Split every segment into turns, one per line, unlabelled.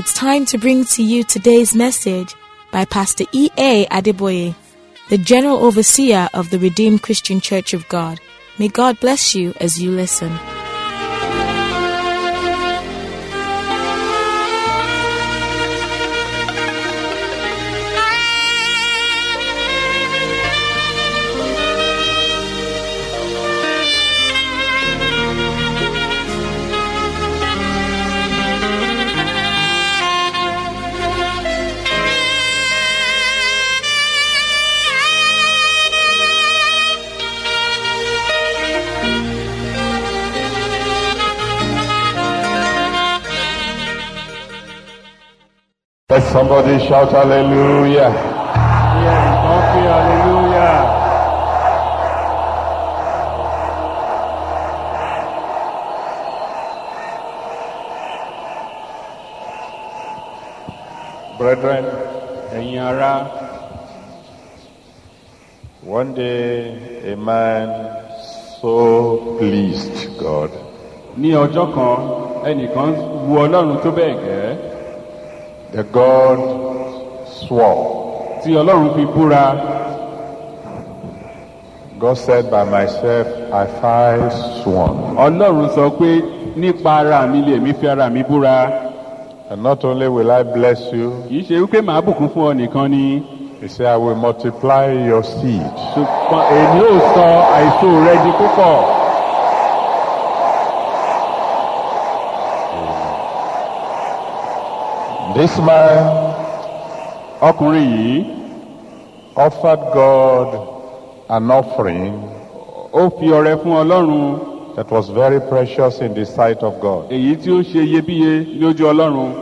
it's time to bring to you today's message by Pastor E.A. Adeboye, the General Overseer of the Redeemed Christian Church of God. May God bless you as you listen.
Let somebody shout hallelujah.
Yeah, okay, hallelujah.
Brethren,
Ẹ̀yin ará,
one day a man so pleased God
ní ọjọ́ kan ẹnìkan wu Ọlọ́run tó bẹ́ẹ̀ gẹ́
that God swore.
tí Ọlọ́run fi búra
God said, By myself I five sworn.
Ọlọ́run sọ pé nípa ara mi lè mi fi ara mi búra
And not only will I bless you,
kì í ṣe wípé màá bùkún fún ọ nìkan ni
He said, I will multiply your seed.
ṣùgbọ́n èmi ò sọ àìsó rẹ di púpọ̀
This man
ọkùnrin yìí
offered God an offering
ó fi ọrẹ fún Ọlọ́run
that was very precious in the sight of God.
èyí tí ó ṣe iyebíye lójú Ọlọ́run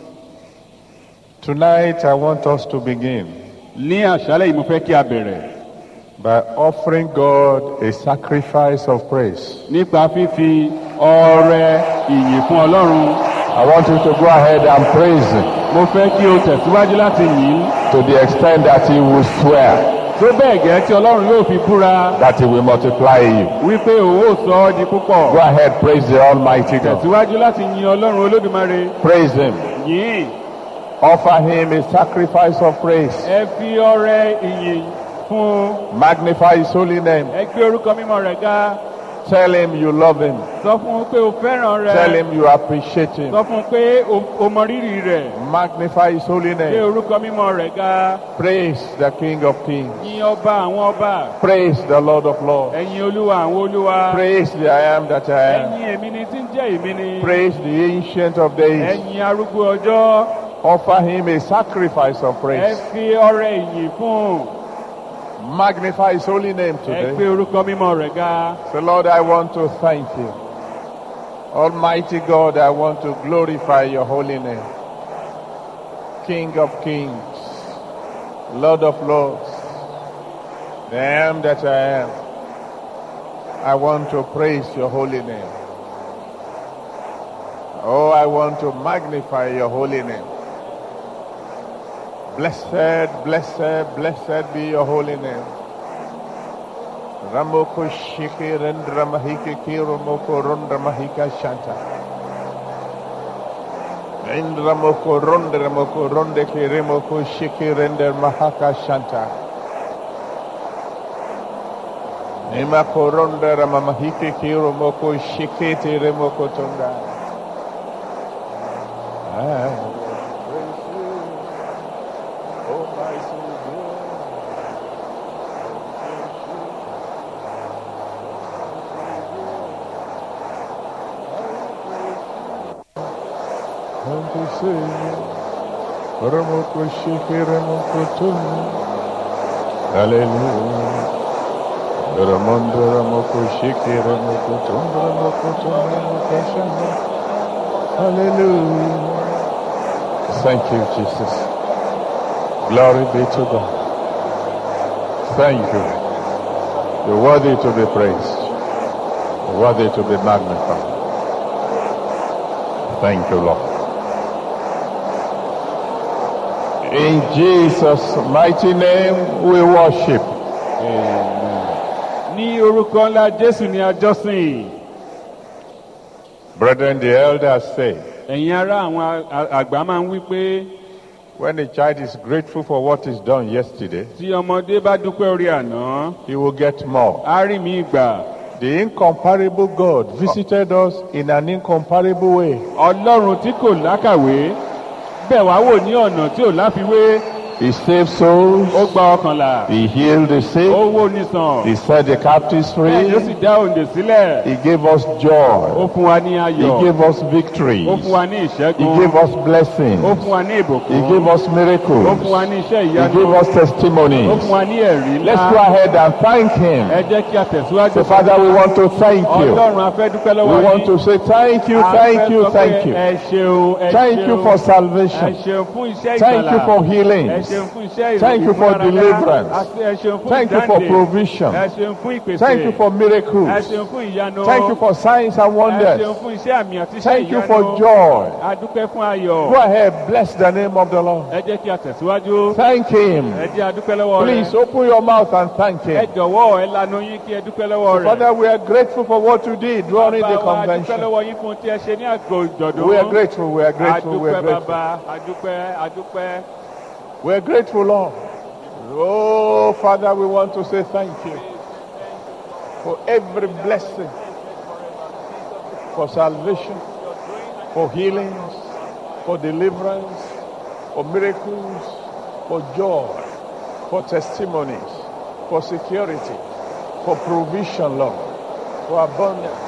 Tonight I want us to begin
ní àṣálẹ́ yìí mo fẹ́ kí a bẹ̀rẹ̀
by offering God a sacrifice of praise.
nípa fífi ọrẹ ìyìn fún Ọlọ́run
I want you to go ahead and praise Him
mo fẹ́ kí o tẹ̀síwájú láti yìn ín
to the extent that He will swear
tó bẹ́ẹ̀ gẹ́ tí Ọlọ́run yóò fi búra
that He will multiply you.
wípé òun ò sọ ọ́ di púpọ̀
Go ahead, praise the Almighty God.
tẹ̀síwájú láti yin Ọlọ́run Olódùmarè
Praise Him.
yìn
Offer Him a sacrifice of praise.
ẹ fi ọrẹ ìyìn fún un
Magnify His holy name.
ẹ gbé orúkọ mímọ́ rẹ̀ ga
Tell Him you love Him.
sọ fún un pé o fẹ́ràn rẹ̀
Tell Him you appreciate Him.
sọ fún un pé o- o mọ rírì rẹ̀
Magnify His holy
gbé
name.
orúkọ mímọ́ rẹ̀ ga
Praise the King of Kings.
yìn ọba àwọn ọba
Praise the Lord of Lords.
ẹ̀yin olúwa àwọn olúwa
Praise the I am that I am.
ẹ̀yin èmi ni tí ń jẹ́ èmi ni
Praise the Ancient of Days.
ẹ̀yin arúgbó ọjọ́
Offer Him a sacrifice of
ẹ
praise.
fi ọrẹ ìyìn fún un
Magnify His holy name
ẹ gbé
today.
orúkọ mímọ́ rẹ̀ ga
So, Lord, I want to thank you. Almighty God, I want to glorify your holy name. King of kings, Lord of lords, the I am that I am. I want to praise your holy name. Oh, I want to magnify your holy name. Blessed, blessed, blessed be your holy name. Ramoko shiki rendra mahike kiro moko rondra mahika shanta. Indra moko rondra moko ronde kire moko shiki render mahaka shanta. Nima koronda rama mahike kiro moko shiki tire moko tonga. I praise you, oh my Savior. Santo Senhor, Ramoko Shiki Ramoko Tumi, Hallelujah. Ramondo Ramoko Shiki Ramoko Tumi, Ramoko Tumi, Ramoko Shama. Hallelujah. Thank you, Jesus. Glory be to God. Thank you. You're worthy to be praised. You're worthy to be magnified. Thank you, Lord. In Jesus' mighty name we worship.
ní orúkọ ńlá Jésù ní àjọsìn
Brethren, the elders say
ẹ̀yin ará àwọn a- àgbà máa ń wí pé
when a child is grateful for what is done yesterday,
tí ọmọdé bá dúpẹ́ orí àná
he will get more.
á rí mi gbà
The incomparable God visited us in an incomparable way.
ọlọ́run tí kò lákàwé bẹ̀ wá wò ní ọ̀nà tí ò láfiwé
He saved souls.
ó gba ọkànlá
He healed the sick.
ó wó nísàn
He set the captives
bẹ́ẹ̀ ló sì
free.
dá òǹdè sílẹ̀
He gave us
ó
joy.
fún wa ní
He
ayọ̀
gave us victories.
ó fún wa ní
He
ìṣẹ́gun
gave us blessings.
ó fún wa ní
He
ìbùkún
gave us
ó fún
miracles.
wa ní iṣẹ́
He
ìyanu
gave us
ó
testimonies.
fún wa ní ẹ̀rí
Let's go
ńlá
ahead and thank Him.
ẹ jẹ́ kí a tẹ̀síwájú
So, Father, we want to thank you.
ọlọ́run a fẹ́ dúpẹ́ lọ́wọ́
We want
yín.
to say thank you,
A
thank
fẹ́
you,
sọ pé
thank you.
ẹ ṣeun ẹ
Thank you
ṣeun.
for
ẹ
salvation.
ṣeun fún iṣẹ́
Thank
ìgbàlà
you for
ẹ
healings.
ṣeun fún iṣẹ́
Thank you for
ìmúláradá.
deliverance.
Àti ẹ ṣeun fún
Thank you for
ìdáǹdè.
provision.
ẹ ṣeun fún ìpèsè
Thank you for
ẹ
miracles.
ṣeun fún ìyanu
Thank you for signs and
ẹ ṣeun
wonders.
fún iṣẹ́ àmì àti iṣẹ́
Thank you
ìyanu
for joy.
a dúpẹ́ fún ayọ̀
Go ahead, bless the name of the Lord.
ẹ jẹ́ kí a tẹ̀síwájú
Thank Him.
ẹ jẹ́ a dúpẹ́ lọ́wọ́
Please
rẹ̀
open your mouth and thank
ẹ
Him.
jọ̀wọ́ ẹ lanu yín kí ẹ dúpẹ́ lọ́wọ́ rẹ̀
Father, we are grateful for what you did during the
Bàbá wa, a dúpẹ́
convention.
lọ́wọ́ yín fún tí ẹ ṣe ní àgọ́ ìjọ̀dún
We are grateful, we are grateful, we
adúpẹ́
are grateful.
bàbá adúpẹ́ adúpẹ́.
We are grateful, Lord. Oh, Father, we want to say thank you for every blessing, for salvation, for healings, for deliverance, for miracles, for joy, for testimonies, for security, for provision, Lord, for abundance.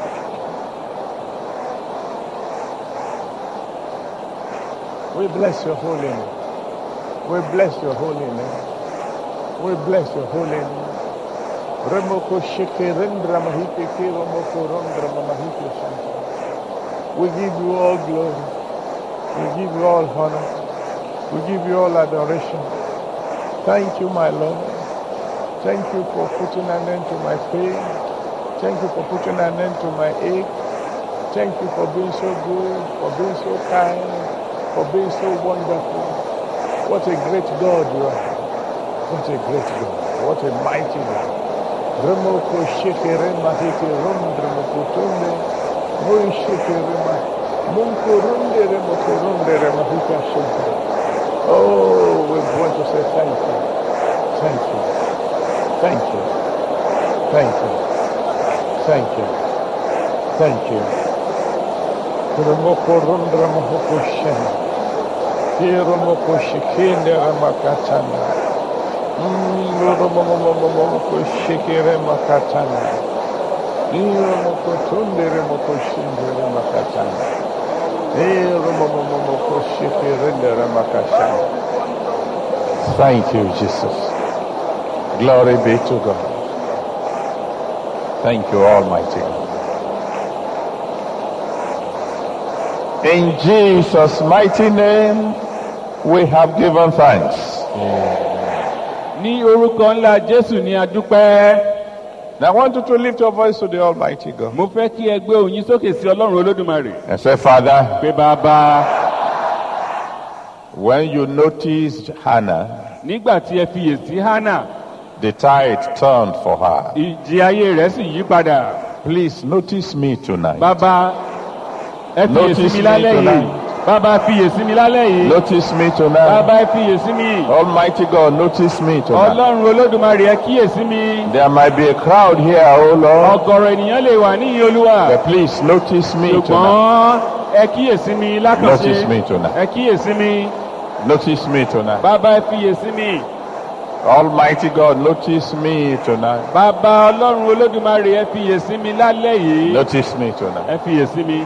We bless your holy name. We bless your holy name. We bless your holy name. Remoko sheke rendra mahike ke remoko rendra mahike shanta. We give you all glory. We give you all honor. We give you all adoration. Thank you, my Lord. Thank you for putting an end to my pain. Thank you for putting an end to my ache. Thank you for being so good, for being so kind, for being so wonderful. What a great God you are. What a great God. What a mighty God. Remoko sheke rema heke rum remoko tunde. Mun sheke rema. Munko runde remoko runde rema hika sheke. Oh, we want to say thank you. Thank you. Thank you. Thank you. Thank you. Thank you. Remoko runde remoko sheke. Hero moko shekende remakatana. Muro moko shekere makatana. Hero moko tundere moko shindere makatana. Hero moko shekere remakatana. Thank you, Jesus. Glory be to God. Thank you, Almighty God. In Jesus' mighty name, we have given thanks.
ní orúkọ ńlá jésù ní adúpẹ́
Now I want you to lift your voice to the Almighty God
mo fẹ́ kí ẹ gbé òyìn sókè sí ọlọ́run olódùmarè
and say, Father,
pé bàbá
when you noticed Hannah,
nígbà tí ẹ fiyèsí hánà
the tide turned for her.
ìjì ayé rẹ̀ sì yí padà
Please notice me tonight.
bàbá ẹ fiyèsí
Notice
mi
me
lálẹ́ yìí
tonight.
bàbá fiyèsí mi lálẹ́ yìí
Notice me tonight.
bàbá ẹ fiyèsí mi
Almighty God, notice me tonight.
ọlọ́run olódùmarè ẹ kíyèsí mi
There might be a crowd here, oh Lord,
ọ̀gọ̀rọ̀ ènìyàn lè wà níyìn olúwa
but please notice me tonight.
ṣùgbọ́n ẹ kíyèsí mi lákànṣe
Notice me tonight.
ẹ kíyèsí mi
Notice me tonight.
bàbá ẹ fiyèsí mi
Almighty God, notice me tonight.
bàbá ọlọ́run olódùmarè ẹ fiyèsí mi lálẹ́ yìí
Notice me tonight.
ẹ fiyèsí mi.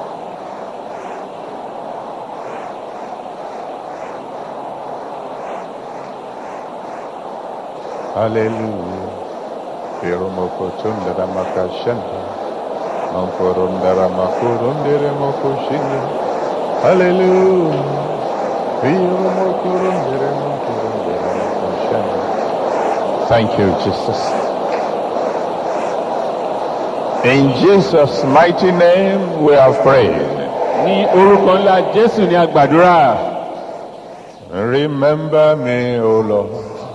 Hallelujah. Pirumokotundara makashanda. Mamporundara makurundere mokoshinde. Hallelujah. Pirumokurundere mokurundere mokoshanda. Thank you, Jesus. In Jesus' mighty name we have prayed.
ní orúkọ ńlá jésù ní agbàdúrà
Remember me, O Lord.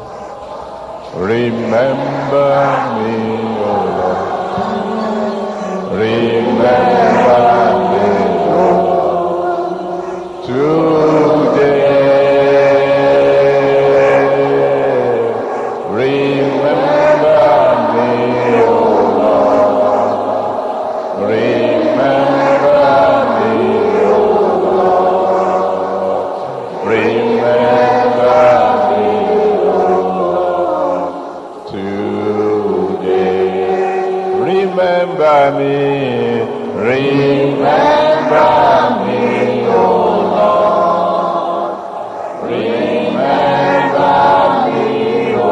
Remember me, O Lord. Remember me, O Lord. remember me, remember me, O Lord. Remember me, O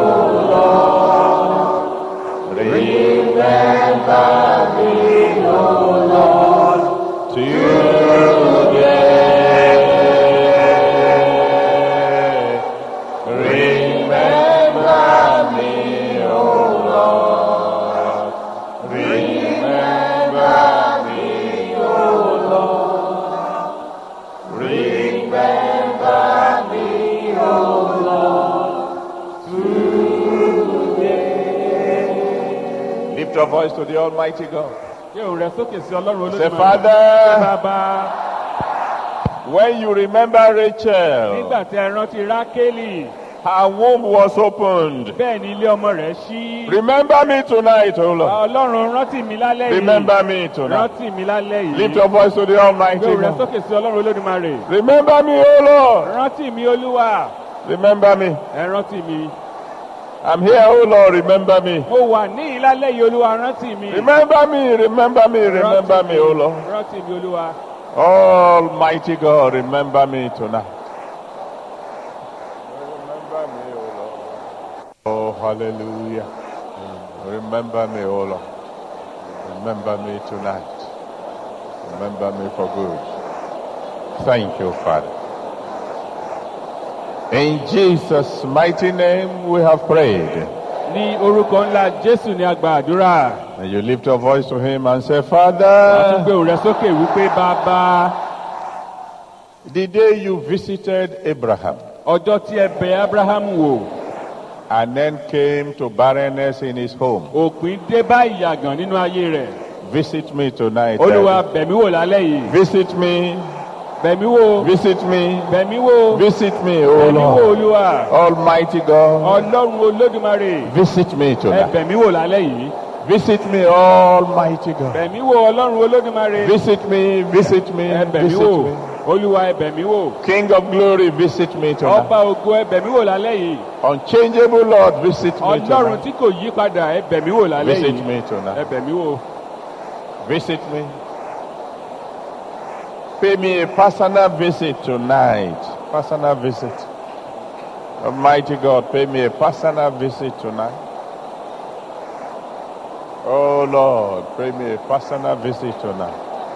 Lord. Remember me, O Lord, today. Remember me, O Lord. Remember me, O Lord. Remember me, O Lord, today. Lift your voice to the Almighty God.
Gbé òun rẹ sókè sí Ọlọ́run
Say,
Olódùmarè.
Father,
Bàbá,
when you remember Rachel,
nígbà tí ẹ rántí Rákélì,
her womb was opened.
bẹ́ẹ̀ ni ilé ọmọ rẹ̀ ṣí.
Remember me tonight, O Lord.
Ọlọ́run rántí mi lálẹ́ yìí.
Remember me tonight.
Rántí mi lálẹ́ yìí.
Lift your voice to the Almighty
Gbé òun rẹ
God.
sókè sí Ọlọ́run Olódùmarè.
Remember me, O Lord.
Rántí mi Olúwa.
Remember me.
Ẹ rántí mi.
I'm here, O Lord. Remember me.
Mo wà ní ìlálẹ́ yìí Olúwa rántí mi.
Remember me, remember me, remember me, O Lord.
Rántí mi Olúwa.
Almighty God, remember me tonight. Remember me, O Lord. Oh, hallelujah. Remember me, O Lord. Remember me tonight. Remember me for good. Thank you, Father. In Jesus' mighty name we have prayed.
Ní orúkọ ńlá Jésù ni a gba àdúrà.
And you lift your voice to him and say,
Wàá tún
Father,
gbé òun rẹ sókè wípé bàbá
the day you visited Abraham,
ọjọ́ tí ẹ bẹ Abraham wò
and then came to barrenness in his home.
òpin dé bá ìyàgàn nínú ayé rẹ̀.
Visit me tonight.
Olúwa
Daddy.
bẹ̀mí wò lálẹ́ yìí.
Visit me.
Bẹ̀mí wò.
Visit me.
Bẹ̀mí wò.
Visit me, O
Bẹ̀mí wò
Lord.
Olúwa.
Almighty God.
Ọlọ́run Olódùmarè.
Visit me
Ẹ
tonight.
bẹ̀mí wò lálẹ́ yìí.
Visit me, Almighty God.
Bẹ̀mí wò Ọlọ́run Olódùmarè.
Visit me, visit me,
Ẹ bẹ̀mí
visit
wò.
me.
Olúwa ẹ bẹ̀mí wò.
King of glory, visit me tonight.
Ọba ògo ẹ bẹ̀mí wò lálẹ́ yìí.
Unchangeable Lord, visit me
Ọlọ́run
tonight.
tí kò yí padà ẹ bẹ̀mí wò lálẹ́
Visit
yìí.
me
Ẹ
tonight.
bẹ̀mí wò.
Visit me. Pay me a personal visit tonight. Personal visit. Almighty God, pay me a personal visit tonight. Oh Lord, pay me a personal visit tonight.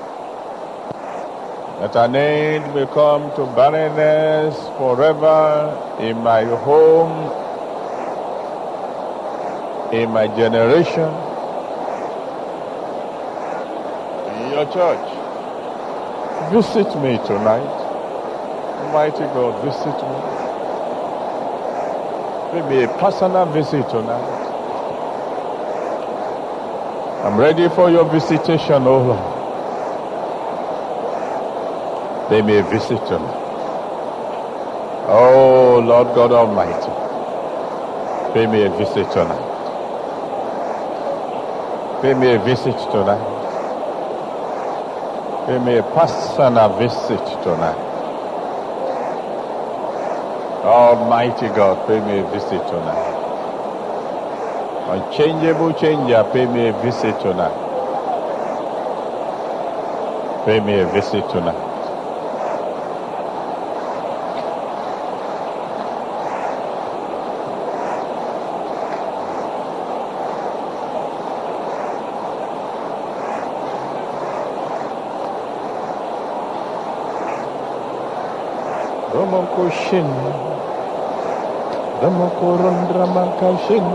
That an end may come to barrenness forever in my home, in my generation, in your church. Visit me tonight. Almighty God, visit me. Maybe a personal visit tonight. I'm ready for your visitation, oh Lord. Pay me a visit tonight. Oh Lord God Almighty. Pay me a visit tonight. Pay me a visit tonight. Pay me a personal visit tonight. Almighty God, pay me a visit tonight. Unchangeable changer, pay me a visit tonight. Pay me a visit tonight. Romoko shin. Romoko rondramaka shin.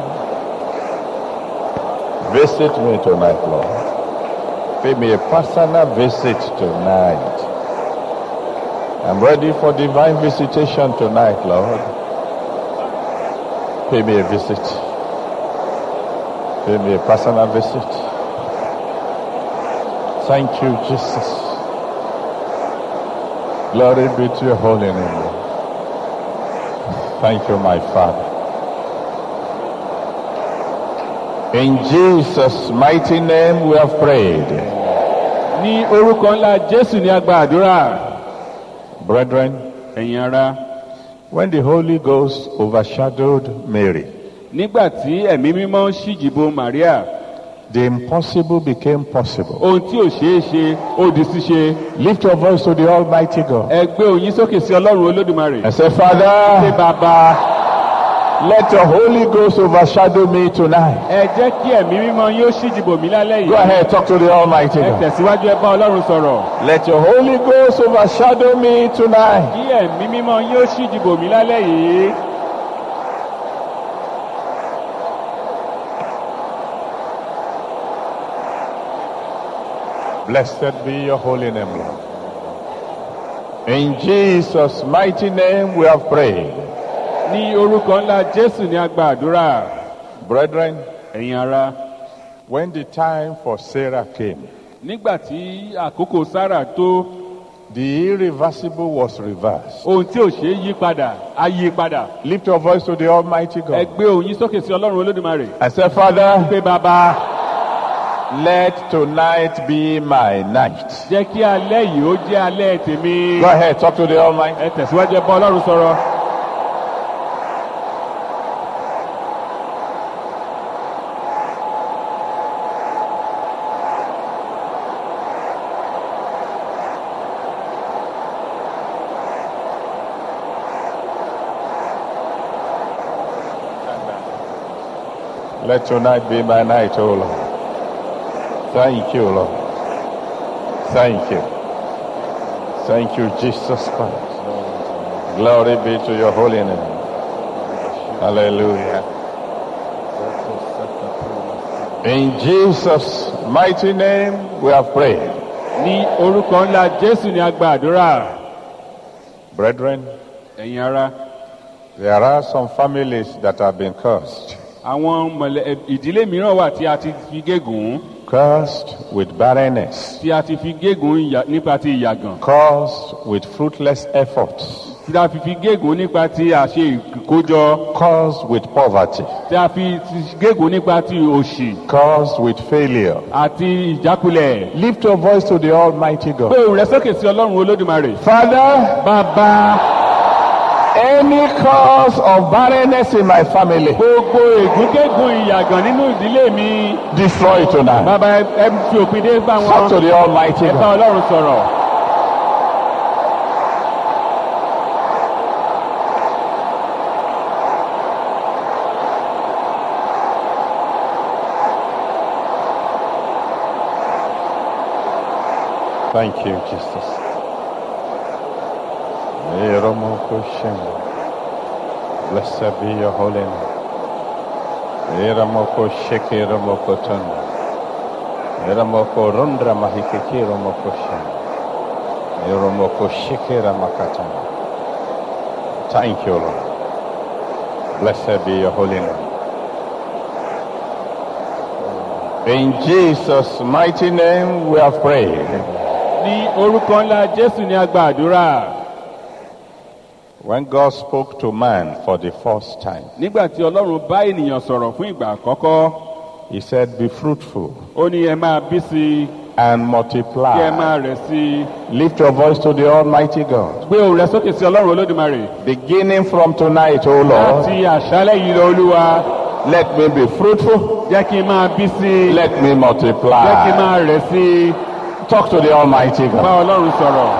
Visit me tonight, Lord. Pay me a personal visit tonight. I'm ready for divine visitation tonight, Lord. Pay me a visit. Pay me a personal visit. Thank you, Jesus. Glory be to your holy name. Lord. Thank you, my Father. In Jesus' mighty name we have prayed.
Ní orúkọ ńlá Jésù ni a gba àdúrà.
Brethren,
Ẹ̀yin ara.
when the Holy Ghost overshadowed Mary,
Nígbà tí ẹ̀mí mímọ́ ṣíjìbò Màríà,
The impossible became possible.
ohun tí ò ṣeé ṣe ó di ṣíṣe
Lift your voice to the Almighty God
ẹ gbé òyìn sókè sí ọlọ́run olódùmarè
and say,
ṣé
Father,
bàbá
let your Holy Ghost overshadow me tonight.
ẹ jẹ́ kí ẹ̀mí mímọ́ yín ó ṣíjìbò mí lálẹ́
Go
yìí
ahead, talk to the Almighty
ẹ
God.
tẹ̀síwájú ẹ bá ọlọ́run sọ̀rọ̀
Let your Holy Ghost overshadow me tonight.
kí ẹ̀mí mímọ́ yín ó ṣíjìbò mí lálẹ́ yìí
Blessed be your holy name, Lord. In Jesus' mighty name we have prayed.
ní orúkọ ńlá jésù ní agba àdúrà
Brethren,
ẹ̀yin ara
when the time for Sarah came,
nígbà tí àkókò sára tó
the irreversible was reversed.
ohun tí ò ṣeé yí padà á yí padà
Lift your voice to the Almighty
ẹ
God
gbé òyìn sókè sí ọlọ́run olódùmarè
and say, Father,
pé bàbá
let tonight be my night.
jẹ́ kí alẹ́ yìí ó jẹ́ alẹ́ tèmi
Go ahead, talk to the Almighty.
ẹ tẹ̀síwájú ẹ bá ọlọ́run sọ̀rọ̀
Let tonight be my night, O Lord. Thank you, Lord. Thank you. Thank you, Jesus Christ. Glory be to your holy name. Hallelujah. In Jesus' mighty name, we have prayed.
ní orúkọ ńlá jésù ní agba àdúrà
Brethren,
ẹ̀yin ara
there are some families that have been cursed.
àwọn mọ̀lẹ́ ìdílé mìíràn wà tí a ti fi gégùn
Cursed with barrenness.
tí a ti fi gégùn ìyà- nípa ti ìyàgàn
Cursed with fruitless efforts.
tí a fi fi gégùn nípa ti àṣe ìkójọ
Cursed with poverty.
tí a fi ti gégùn nípa ti òṣì
Cursed with failure.
àti ìjákulẹ̀.
Lift your voice to the Almighty
pé
God.
òun rẹ sókè sí ọlọ́run olódùmarè.
Father,
bàbá
any cause of barrenness in my family,
gbogbo ègúngégùn ìyàgàn nínú ìdílé mi
destroy it tonight.
bàbá ẹ ẹ fi òpin dé bá
Talk
wọn
to the Almighty
ẹ bá
God.
ọlọ́run sọ̀rọ̀.
Thank you, Jesus. Eromokoshendo. Blessed be your holy name. Eramokosheke Eramokotondo. Eramokorundra mahikeki Eramokoshendo. Eramokosheke Ramakatando. Thank you, Lord. Blessed be your holy name. In Jesus' mighty name we have prayed.
ní orúkọ ńlá jésù ní agba àdúrà
When God spoke to man for the first time,
nígbà tí ọlọ́run bá ènìyàn sọ̀rọ̀ fún ìgbà àkọ́kọ́
He said, Be fruitful
ó ní ẹ máa bí sí i
and
kí ẹ
multiply.
máa rẹ̀ sí i
Lift your voice to the Almighty God.
gbé òun rẹ sókè sí ọlọ́run olódùmarè
Beginning from tonight, O Lord,
láti àṣálẹ̀ yìí lọ olúwa
let me be fruitful,
jẹ́ kí n máa bí sí i
let me
jẹ́ kí n
multiply.
máa rẹ̀ sí i
Talk to the Almighty
bá
God.
ọlọ́run sọ̀rọ̀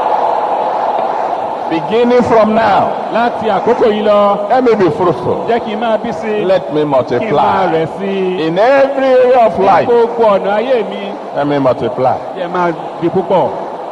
Beginning from now,
láti àkókò yìí lọ
let me be fruitful,
jẹ́ kí n máa bí sí i
let me
kí n máa
multiply.
rẹ̀ sí i
In every area of
ní
life,
gbogbo ọ̀nà ayé mi
let me multiply.
jẹ́ máa di púpọ̀.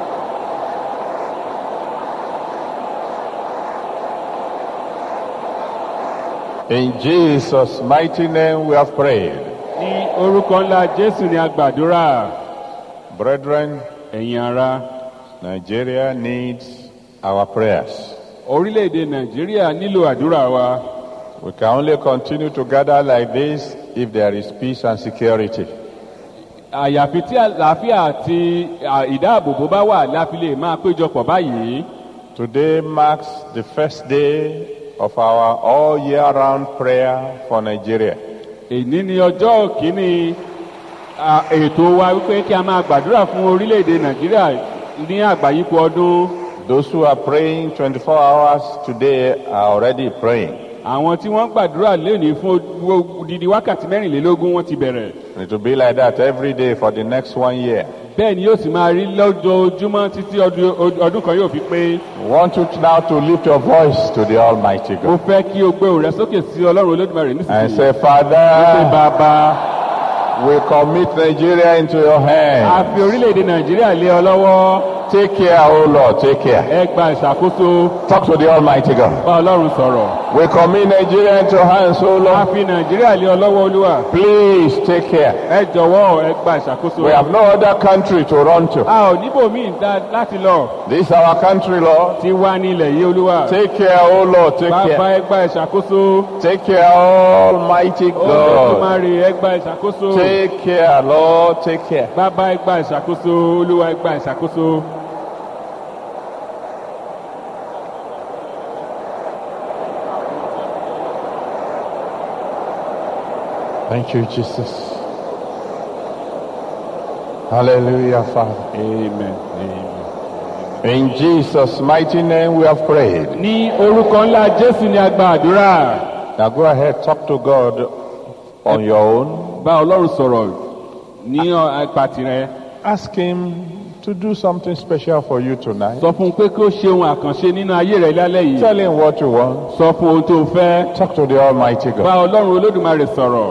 In Jesus' mighty name we have prayed.
ní orúkọ ńlá jésù ní agbàdúrà
Brethren,
ẹ̀yin ara
Nigeria needs our prayers.
orílẹ̀-èdè nàìjíríà nílò àdúrà wa
We can only continue to gather like this if there is peace and security.
àyàfi tí àlàáfíà àti à, ìdáàbòbò bá wà la fi lè máa péjọpọ̀ báyìí
Today marks the first day of our all year round prayer for Nigeria.
èní ni ọjọ́ kìíní à, ètò wa wípé kí a máa gbàdúrà fún orílẹ̀-èdè nàìjíríà ní àgbáyípo ọdún
Those who are praying 24 hours today are already praying.
àwọn tí wọ́n gbàdúrà lónìí fún odidi wákàtí mẹ́rìnlélógún wọ́n ti bẹ̀rẹ̀
It will be like that every day for the next one year.
bẹ́ẹ̀ ni yóò sì máa rí lójoojúmọ́ títí ọdún ọdún kan yóò fi pé
We want you now to lift your voice to the Almighty
mo
God
fẹ́ kí o gbé òun rẹ sókè sí ọlọ́run olódùmarè
and
nísinsìnyí
say,
pé
Father,
bàbá
we commit Nigeria into your
a
hands.
fi orílẹ̀-èdè nàìjíríà lé ọ lọ́wọ́
Take care, oh Lord, take care.
ẹ gba ìṣàkóso
Talk to the Almighty God.
bá ọlọ́run sọ̀rọ̀
We commit Nigeria into your hands, oh
a
Lord.
fi nàìjíríà lé ọ lọ́wọ́ olúwa
Please take care.
ẹ jọ̀wọ́ ẹ gba ìṣàkóso
We have no other country to run to.
a ò níbòmíì dá láti lọ
This is our country, Lord.
ti wá ní ilẹ̀ yìí olúwa
Take care, oh Lord, take
bàbá
care.
ẹ gba ìṣàkóso
Take care, Almighty God.
olódùmarè ẹ gba ìṣàkóso
Take care, Lord, take care.
bàbá ẹ gba ìṣàkóso olúwa ẹ gba ìṣàkóso.
Thank you, Jesus. Hallelujah, Father.
amen. amen.
In Jesus' mighty name we have prayed.
ní orúkọ ńlá jésù ni a gba àdúrà
Now go ahead, talk to God on your own.
bá ọlọ́run sọ̀rọ̀ ní apá tirẹ̀
Ask Him to do something special for you tonight.
sọ fún un pé kí ó ṣe ohun àkànṣe nínú ayé rẹ lálẹ́ yìí
Tell Him what you want.
sọ fún ohun tó o fẹ́
Talk to the Almighty
bá
God.
ọlọ́run olódùmarè sọ̀rọ̀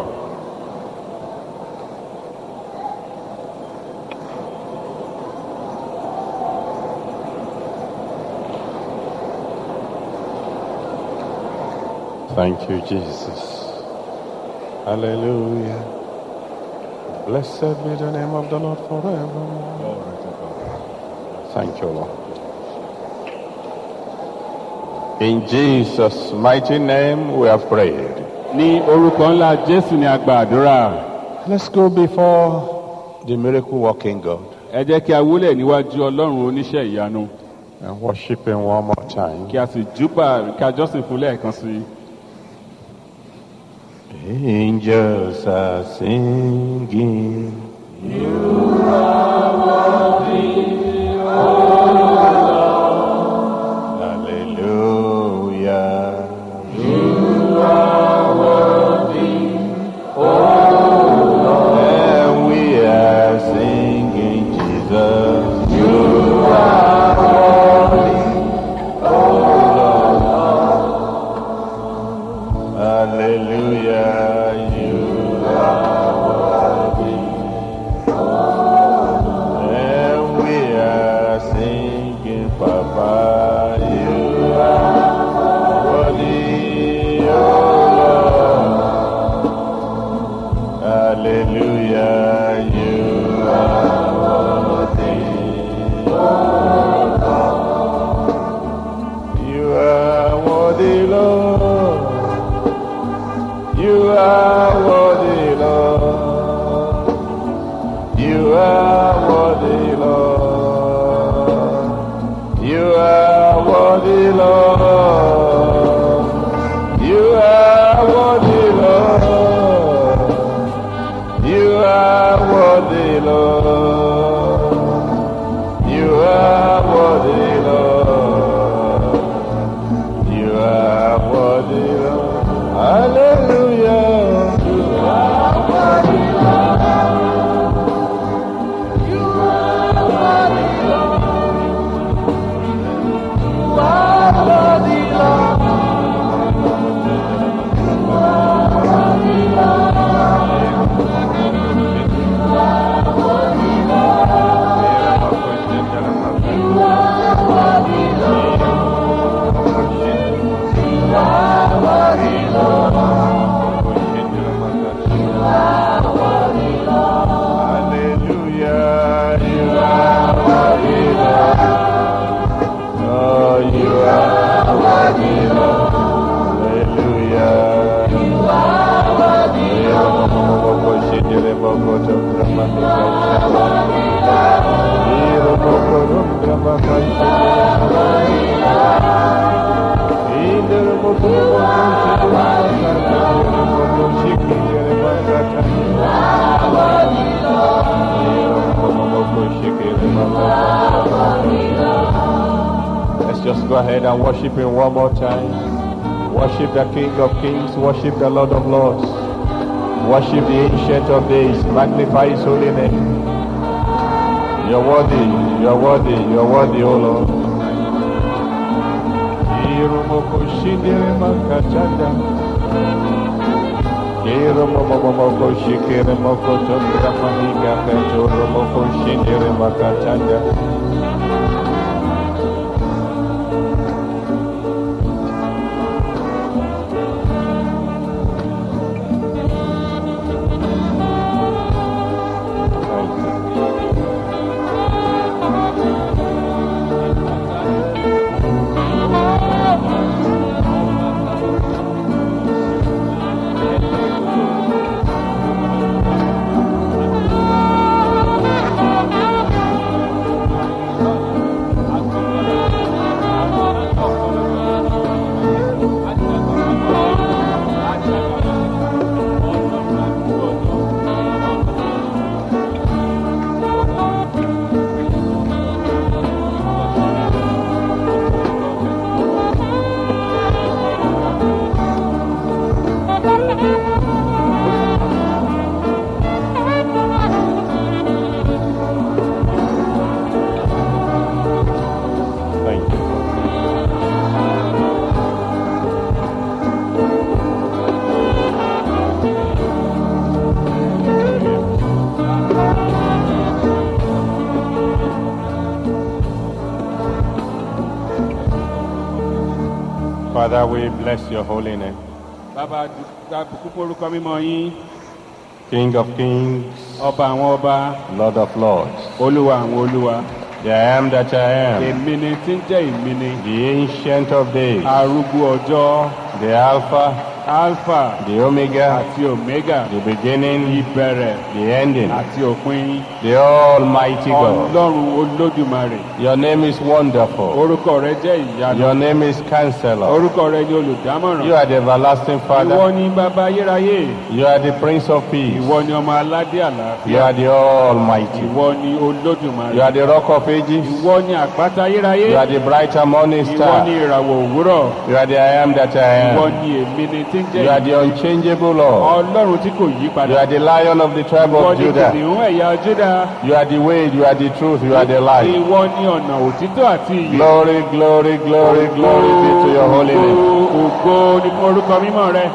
Thank you, Jesus. Hallelujah. Blessed be the name of the Lord forever. Thank you, Lord. In Jesus' mighty name we have prayed.
ní orúkọ ńlá jésù ni a gba àdúrà
Let's go before the miracle working God
ẹ jẹ́ kí a wúlẹ̀ níwájú ọlọ́run oníṣẹ́ ìyanu
and worship Him one more time.
kí a sì júbà kí a jọ́sìn fún lẹ́ẹ̀kan sí i.
Angels are singing. Hallelujah. And we are singing Jesus. You are worthy, oh Lord. Hallelujah. You are worthy. And we are singing, Papa. You are worthy, oh Lord. Hallelujah, you are worthy. You are worthy, Lord. You are worthy, Lord. You are worthy, Lord. You are worthy, Lord. You are worthy, Lord. You are worthy, Lord. You are worthy, Lord. You are worthy, Lord. Hallelujah. You are Hallelujah. You are worthy, Lord. Oh, you are worthy, Lord. Hallelujah. You are worthy, Let's just go ahead and worship Him one more time. Worship the King of Kings. Worship the Lord of Lords. Worship the Ancient of Days. Magnify His holy name. You're worthy. You're worthy. You're worthy, O Lord. Irumoko shindere makachanda. Irumomomoko shikere moko tondra mahiga kachoro moko shindere makachanda. Thank you. Thank you. Father, we bless your holy name.
bàbá àbùkù forúkọ mímọ́ yín
King of kings,
ọba àwọn ọba
Lord of lords.
olúwa àwọn olúwa
The I am that I am,
èmi ni tí ń jẹ́ èmi ni
the ancient of days,
arúgbó ọjọ́
the Alpha,
alpha
the Omega,
àti omega
the beginning,
ìbẹ̀rẹ̀
the ending,
àti òpin
the Almighty God.
ọlọ́run olódùmarè
Your name is wonderful.
orúkọ rẹ jẹ́ ìyanu
Your name is Counselor.
orúkọ rẹ ni olùdámọ̀ràn
You are the everlasting
ìwọ
Father.
ni bàbá ayérayé
You are the Prince of Peace.
ìwọ ni ọmọ aládé
You
àlàáfíà
are the Almighty.
ìwọ ni olódùmarè
You are the Rock of Ages.
ìwọ ni àpáta ayérayé
You are the bright and morning
ìwọ ni
star.
ìràwọ̀ òwúrọ̀
You are the I am that I
ìwọ
am.
ni èmi ni tí ń jẹ́
You are the unchangeable Lord.
ọlọ́run tí kò yí
You
padà
are the Lion of the tribe
ìwọ
of
ni
Judah.
kìnìún ẹ̀yà júdà
You are the way, you are the truth, you are the life.
ìwọ ni ọ̀nà òtítọ́ àti ìyè
Glory, glory, glory, glory be to your holy name.
Ògo, ògo ni fún orúkọ mímọ́ rẹ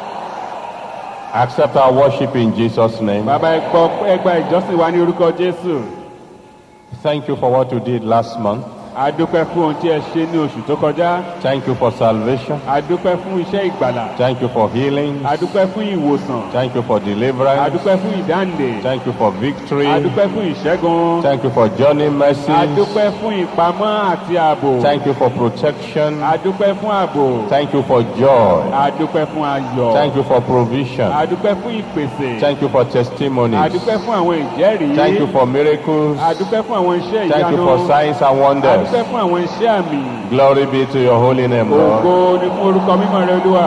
Accept our worship in Jesus' name.
bàbá ẹ gbọ́ ẹ gba ìjọsìn wa ní orúkọ jésù
Thank you for what you did last month.
a dúpẹ́ fún ohun tí ẹ ṣe ní oṣù tó kọjá
Thank you for salvation.
a dúpẹ́ fún iṣẹ́ ìgbàlà
Thank you for healing.
a dúpẹ́ fún ìwòsàn
Thank you for
a
deliverance.
dúpẹ́ fún ìdáǹdè
Thank you for victory.
a dúpẹ́ fún ìṣẹ́gun
Thank you for journey
a
mercies.
dúpẹ́ fún ìpamọ́ àti ààbò
Thank you for protection.
a dúpẹ́ fún ààbò
Thank you for joy.
a dúpẹ́ fún ayọ̀
Thank you for provision.
a dúpẹ́ fún ìpèsè
Thank you for
a
testimonies.
dúpẹ́ fún àwọn ìjẹ́rìí
Thank you for miracles.
a dúpẹ́ fún àwọn iṣẹ́
Thank you
ìyanu
for signs and
a
wonders.
dúpẹ́ fún àwọn iṣẹ́ àmì
Glory be to your holy name,
ògo
Lord.
ni fún orúkọ mímọ́ rẹ olúwa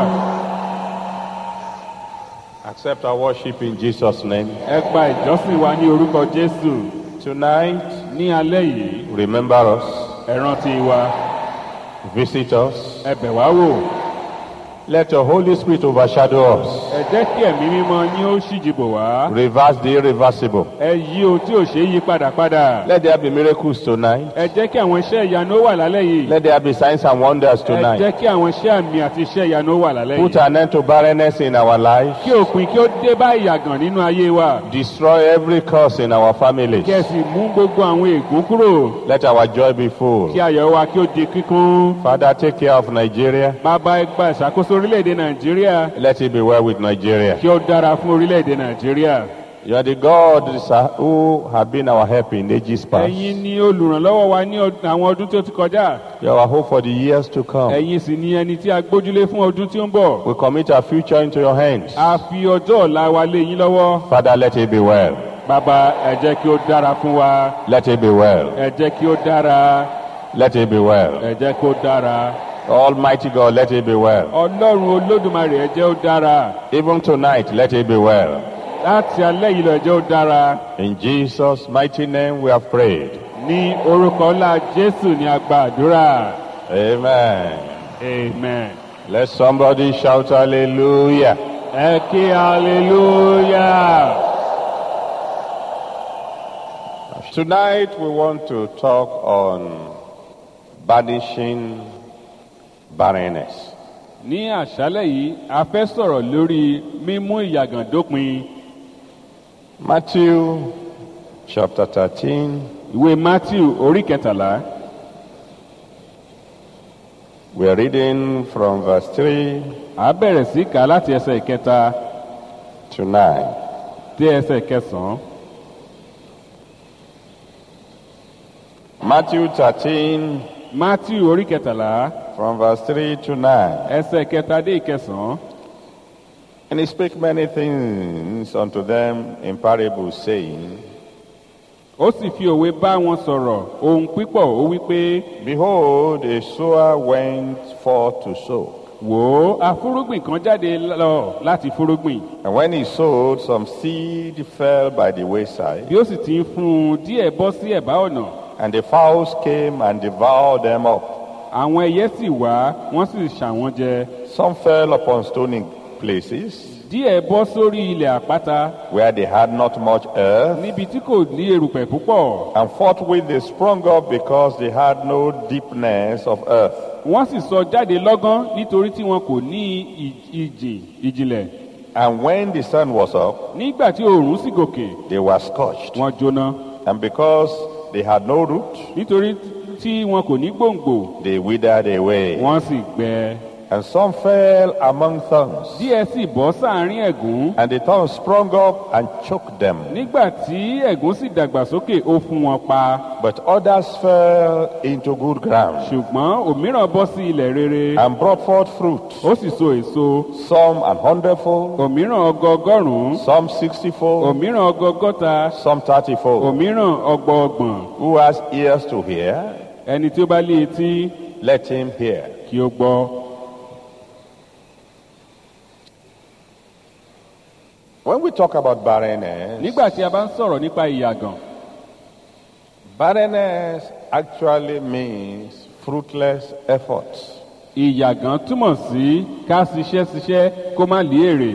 Accept our worship in Jesus' name.
ẹ gba ìjọsìn wa ní orúkọ jésù
Tonight,
ní alẹ́ yìí
remember us,
ẹ rántí wa
visit us.
ẹ bẹ̀ wá wò
Let your Holy Spirit overshadow us.
ẹ jẹ́ kí ẹ̀mí mímọ́ yín ó ṣíjìbò wá
Reverse the irreversible.
ẹ yí ohun tí ò ṣe é yí padà padà
Let there be miracles tonight.
ẹ jẹ́ kí àwọn iṣẹ́ ìyanu ó wà lálẹ́ yìí
Let there be signs and wonders
ẹ
tonight.
jẹ́ kí àwọn iṣẹ́ àmì àti iṣẹ́ ìyanu ó wà lálẹ́
Put
yìí
an end to barrenness in our lives.
kí òpin kí ó dé bá ìyàgàn nínú ayé wa
Destroy every curse in our families.
kí ẹ sì mú gbogbo àwọn ègún kúrò
Let our joy be full.
kí ayọ̀ wa kí ó di kíkún
Father, take care of Nigeria.
bàbá ẹ gba ìṣàkóso orílẹ̀-èdè nàìjíríà
Let it be well with Nigeria.
kí ó dára fún orílẹ̀-èdè nàìjíríà
You are the God sir, who have been our help in ages past.
ẹ̀yin ni olùrànlọ́wọ́ wa ní ọd- àwọn ọdún tó ti kọjá
You are our hope for the years to come.
ẹ̀yin sì ni ẹni tí a gbójúlé fún ọdún tí ó ń bọ̀
We commit our future into your hands.
a fi ọjọ́ ọ̀la wa lé yín lọ́wọ́
Father, let it be well.
bàbá ẹ jẹ́ kí ó dára fún wa
Let it be well.
ẹ jẹ́ kí ó dára
Let it be well.
ẹ jẹ́ kí ó dára
Almighty God, let it be well.
ọlọ́run olódùmarè ẹ jẹ́ ó dára
Even tonight, let it be well.
láti alẹ́ yìí lọ ẹ jẹ́ ó dára
In Jesus' mighty name we have prayed.
ní orúkọ ńlá jésù ní a gba àdúrà
Amen.
amen.
Let somebody shout hallelujah.
ẹ kí hallelujah.
Tonight we want to talk on banishing barrenness.
ní àṣálẹ̀ yìí a fẹ́ sọ̀rọ̀ lórí mímú ìyàgàn dópin
Matthew chapter 13,
ìwé matthew orí kẹtàlá
we're reading from verse 3
a bẹ̀rẹ̀ sí kà á láti ẹsẹ̀ ìkẹta
to 9.
dé ẹsẹ̀ ìkẹsàn-án
Matthew 13,
matthew orí kẹtàlá
from verse 3 to 9.
ẹsẹ̀ ìkẹta dé ìkẹsàn-án
And he spake many things unto them in parables, saying,
ó sì fi òwe bá wọn sọ̀rọ̀ ohun pípọ̀ ó wí pé
Behold, a sower went forth to sow.
wò ó afúrúgbìn kan jáde lọ láti fúrúgbìn
And when he sowed, some seed fell by the wayside,
bí ó sì ti ń fún un díẹ̀ bọ́ sí ẹ̀bá ọ̀nà
and the fowls came and devoured them up.
àwọn ẹyẹ sì wá wọ́n sì ṣà wọ́n jẹ
Some fell upon stony places,
díẹ̀ bọ́ sórí ilẹ̀ àpáta
where they had not much earth,
níbi tí kò ní erùpẹ̀ púpọ̀
and forthwith they sprung up because they had no deepness of earth.
wọ́n sì sọ jáde lọ́gán nítorí tí wọn kò ní ì- ìjì ìjìnlẹ̀
And when the sun was up,
nígbà tí oòrùn sì gòkè
they were scorched.
wọ́n jóná
And because they had no root,
nítorí tí wọn kò ní gbòǹgbò
they withered away.
wọ́n sì gbẹ
And some fell among thorns,
díẹ̀ sì bọ́ sáàrin ẹ̀gún
and the thorns sprung up and choked them.
nígbà tí ẹ̀gún sì dàgbà sókè ó fún wọn pa
But others fell into good ground
ṣùgbọ́n òmíràn bọ́ sí ilẹ̀ rere
and brought forth fruit,
ó sì so èso
some an hundredfold,
òmíràn ọgọọgọ́rùn-ún
some sixtyfold,
òmíràn ọgọgọ́ta
some thirtyfold.
òmíràn ọgbọọgbọ̀n
Who has ears to hear,
ẹni tí ó bá lé etí
let him hear.
kí ó gbọ́.
When we talk about barrenness,
nígbà tí a bá ń sọ̀rọ̀ nípa ìyàgàn
barrenness actually means fruitless efforts.
ìyàgàn túmọ̀ sí ká ṣiṣẹ́ ṣiṣẹ́ kó má lé èrè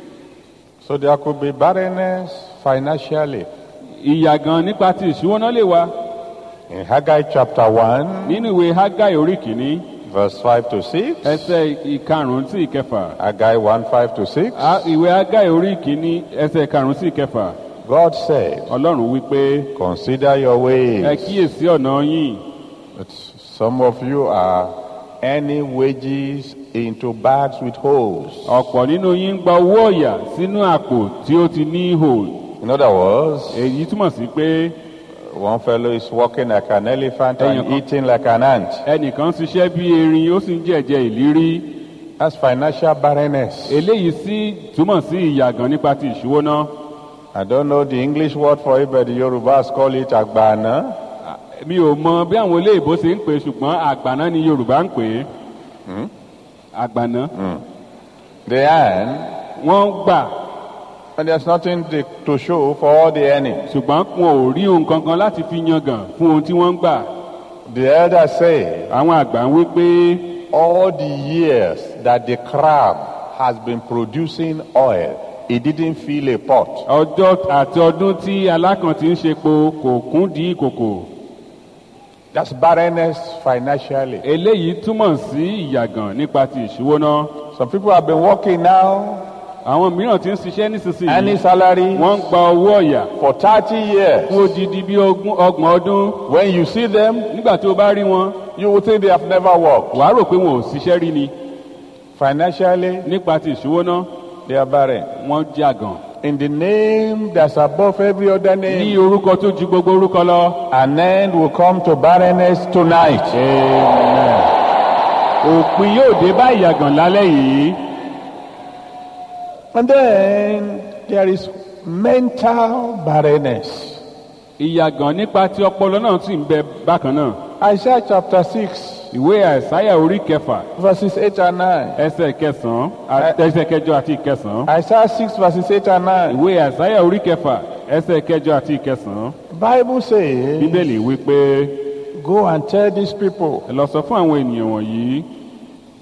So there could be barrenness financially.
ìyàgàn nípa ti ìṣúwọ́ná lè wá
In Haggai chapter 1,
nínú ìwé hágáì orí kìíní
verse 5 to 6,
ẹsẹ̀ ìkarùn-ún sí ìkẹfà
Haggai 1 5 to 6,
Á- ìwé hágáì orí kìíní ẹsẹ̀ ìkarùn-ún sí ìkẹfà
God said,
ọlọ́run wípé
Consider your
ẹ
ways.
kíyèsí ọ̀nà yín
But some of you are earning wages into bags with holes.
ọ̀pọ̀ nínú yín ń gba owó ọ̀yà sínú àpò tí ó ti ní ihò
In other words,
èyí túmọ̀ sí pé
one fellow is walking like an elephant
Ẹ̀yin
and
kan-
eating like an ant.
ẹnìkan ṣiṣẹ́ bí erin ó sì ń jẹ̀jẹ̀ ìlírí
That's financial barrenness.
eléyìí sì túmọ̀ sí ìyàgàn nípa ti ìṣúwọ́ná
I don't know the English word for it, but the Yorubas call it agbana.
mi ò mọ bí àwọn olóyìnbó ṣe ń pè é, ṣùgbọ́n àgbàná ni yorùbá ń pè é àgbàná
They earn,
wọ́n gbà
and there's nothing to- to show for all the earning.
ṣùgbọ́n wọn ò rí ohun kankan láti fi yangàn fún ohun tí wọ́n ń gbà
The elders say,
àwọn àgbà ń wí pé
all the years that the crab has been producing oil, it didn't fill a pot.
ọjọ́ àti ọdún tí alákàn ti ń ṣepo kò kún di ìkòkò
That's barrenness financially.
eléyìí túmọ̀ sí ìyàgàn nípa ti ìṣúwọ́ná
Some people have been working now,
àwọn mìíràn ti ń ṣiṣẹ́
earning
nísinsìnyí
salary
wọ́n ń gba owó ọ̀yà
for 30 years.
fún odidi bí ogún ọgbọ̀n ọdún
When you see them,
nígbà tí o bá rí wọn
you will think they have never worked.
wàá rò pé wọn ò ṣiṣẹ́ rí ni
Financially,
nípa ti ìṣúwọ́ná
they are barren.
wọ́n jàgàn
In the name that's above every other
ní
name,
orúkọ tó ju gbogbo orúkọ lọ.
an end will come to barrenness tonight.
Amen. òpin yóò dé bá ìyàgàn lálẹ́ yìí
And then there is mental barrenness.
ìyàgàn nípa ti ọpọlọ náà sì ń bẹ bákan náà
Isaiah chapter 6,
ìwé àìsáyà orí kẹfà
verses 8 and 9.
ẹsẹ̀ kẹsàn-án à- ẹsẹ̀ kẹjọ àti ìkẹsàn-án
Isaiah 6, verses 8 and 9.
ìwé àìsáyà orí kẹfà ẹsẹ̀ kẹjọ àti ìkẹsàn-án
Bible says,
bíbélì wí pé
Go and tell these people,
ẹ lọ sọ fún àwọn ènìyàn wọ̀nyí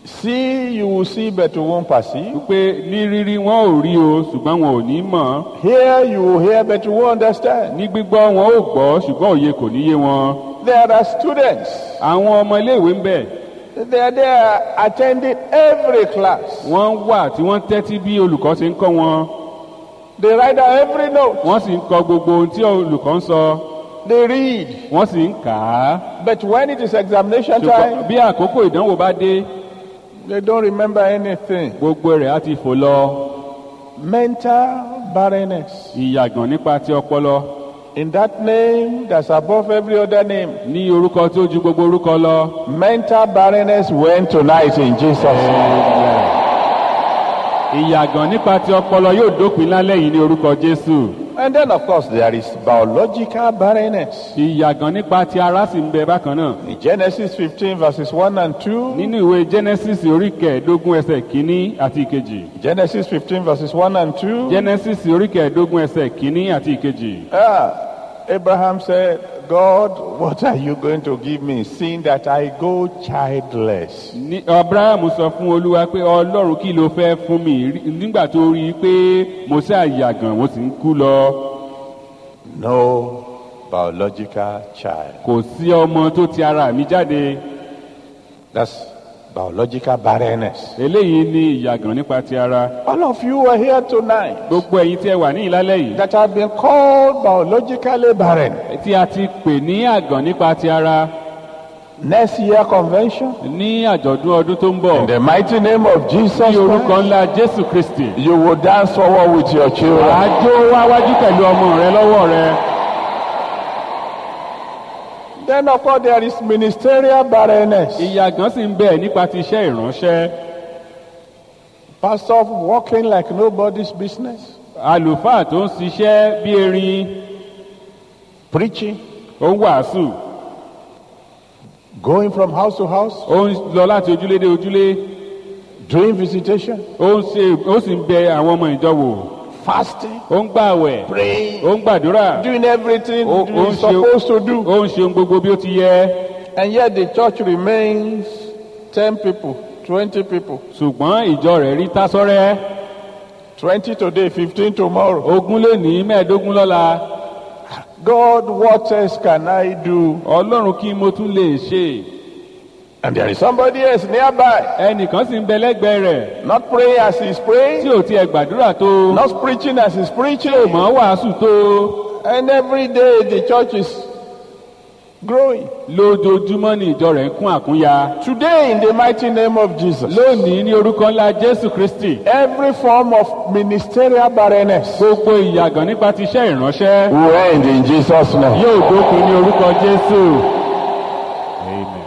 See, you will see, but you won't perceive.
wípé ní rírí wọn ò rí o ṣùgbọ́n wọn ò ní mọ̀
Hear, you will hear, but you won't understand.
ní gbígbọ́ wọn ò gbọ́ ṣùgbọ́n òye kò ní yé wọn
There are students.
àwọn ọmọ iléèwé ń bẹ̀
They are there attending every class.
wọ́n wà tí wọ́n tẹ́tí bí olùkọ́ ṣe ń kọ́ wọn
They write down every note.
wọ́n sì ń kọ gbogbo ohun tí olùkọ́ ń sọ
They read.
wọ́n sì ń kà á
But when it is examination
ṣùgbọ́n
time,
bí àkókò ìdánwò bá dé
they don't remember anything.
gbogbo rẹ̀ á ti fò lọ
Mental barrenness.
ìyàgàn nípa ti ọpọlọ
In that name that's above every other name.
ní orúkọ tó ju gbogbo orúkọ lọ
Mental barrenness went tonight in Jesus' name.
ìyàgàn nípa ti ọpọlọ yóò dópin lálẹ́ yìí ní orúkọ jésù
And then, of course, there is biological barrenness.
ìyàgàn nípa ti ara sì ń bẹ bákan náà
In Genesis 15, verses 1 and 2.
nínú ìwé genesis orí kẹẹ̀ẹ́dógún ẹsẹ̀ kínní àti ìkejì
Genesis 15, verses 1 and 2.
genesis orí kẹẹ̀ẹ́dógún ẹsẹ̀ kínní àti ìkejì
Ah, Abraham said, God, what are you going to give me, seeing that I go childless?
ní abraham sọ fún olúwa pé ọlọ́run kí ló fẹ́ fún mi Rí- nígbà tó rí i pé mo ṣe àyàgàn mo sì ń kú lọ
No biological child.
kò sí ọmọ tó ti ara mi jáde
That's biological barrenness.
eléyìí ní ìyàgàn nípa ti ara
All of you are here tonight
gbogbo ẹ̀yin tí ẹ wà ní ìlálẹ́ yìí
that have been called biologically barren.
tí a ti pè ní àgàn nípa ti ara
Next year convention,
ní àjọ̀dún ọdún tó ń bọ̀
in the mighty name of Jesus,
ní orúkọ
Christ,
ńlá jésù kristi
you will dance forward with your children.
àjò wáwájú pẹ̀lú ọmọ rẹ lọ́wọ́ rẹ
Then, of course, there is ministerial barrenness.
ìyàgàn sì ń bẹ nípa ti iṣẹ́ ìránṣẹ́
Pastor walking like nobody's business,
àlùfáà tó ń ṣiṣẹ́ bí erin
preaching,
ó ń wàásù
going from house to house,
ó ń lọ láti ojúlé dé ojúlé
doing visitation,
ó ń ṣe ó sì ń bẹ àwọn ọmọ ìjọ wò
fasting,
ó ń gbààwẹ̀
praying,
ó ń gbàdúrà
doing everything
ó ó ń
he's
ṣe
supposed to do.
ó ń ṣe ohun gbogbo bí ó ti yẹ
And yet the church remains 10 people, 20 people,
ṣùgbọ́n ìjọ rẹ̀ rí tásọ́rẹ́
20 today, 15 tomorrow.
ogún lé ní mẹ́ẹ̀ẹ́dógún lọ́la
God, what else can I do?
ọlọ́run kí mo tún lè ṣe
And there is somebody else nearby,
ẹnìkan sì ń bẹ lẹ́gbẹ̀ẹ́ rẹ̀
not praying as he's
tí
praying,
ò tiẹ̀ gbàdúrà tó
not preaching as he's preaching.
mọ̀ wàásù tó
And every day the church is growing.
lójoojúmọ́ ní ìjọ rẹ̀ ń kún àkúnya
Today, in the mighty name of Jesus,
lónìí ní orúkọ ńlá jésù kristi
every form of ministerial barrenness
gbogbo ìyàgàn nípa ti iṣẹ́ ìránṣẹ́
will end in Jesus' name.
yóò dópin ní orúkọ jésù. Amen.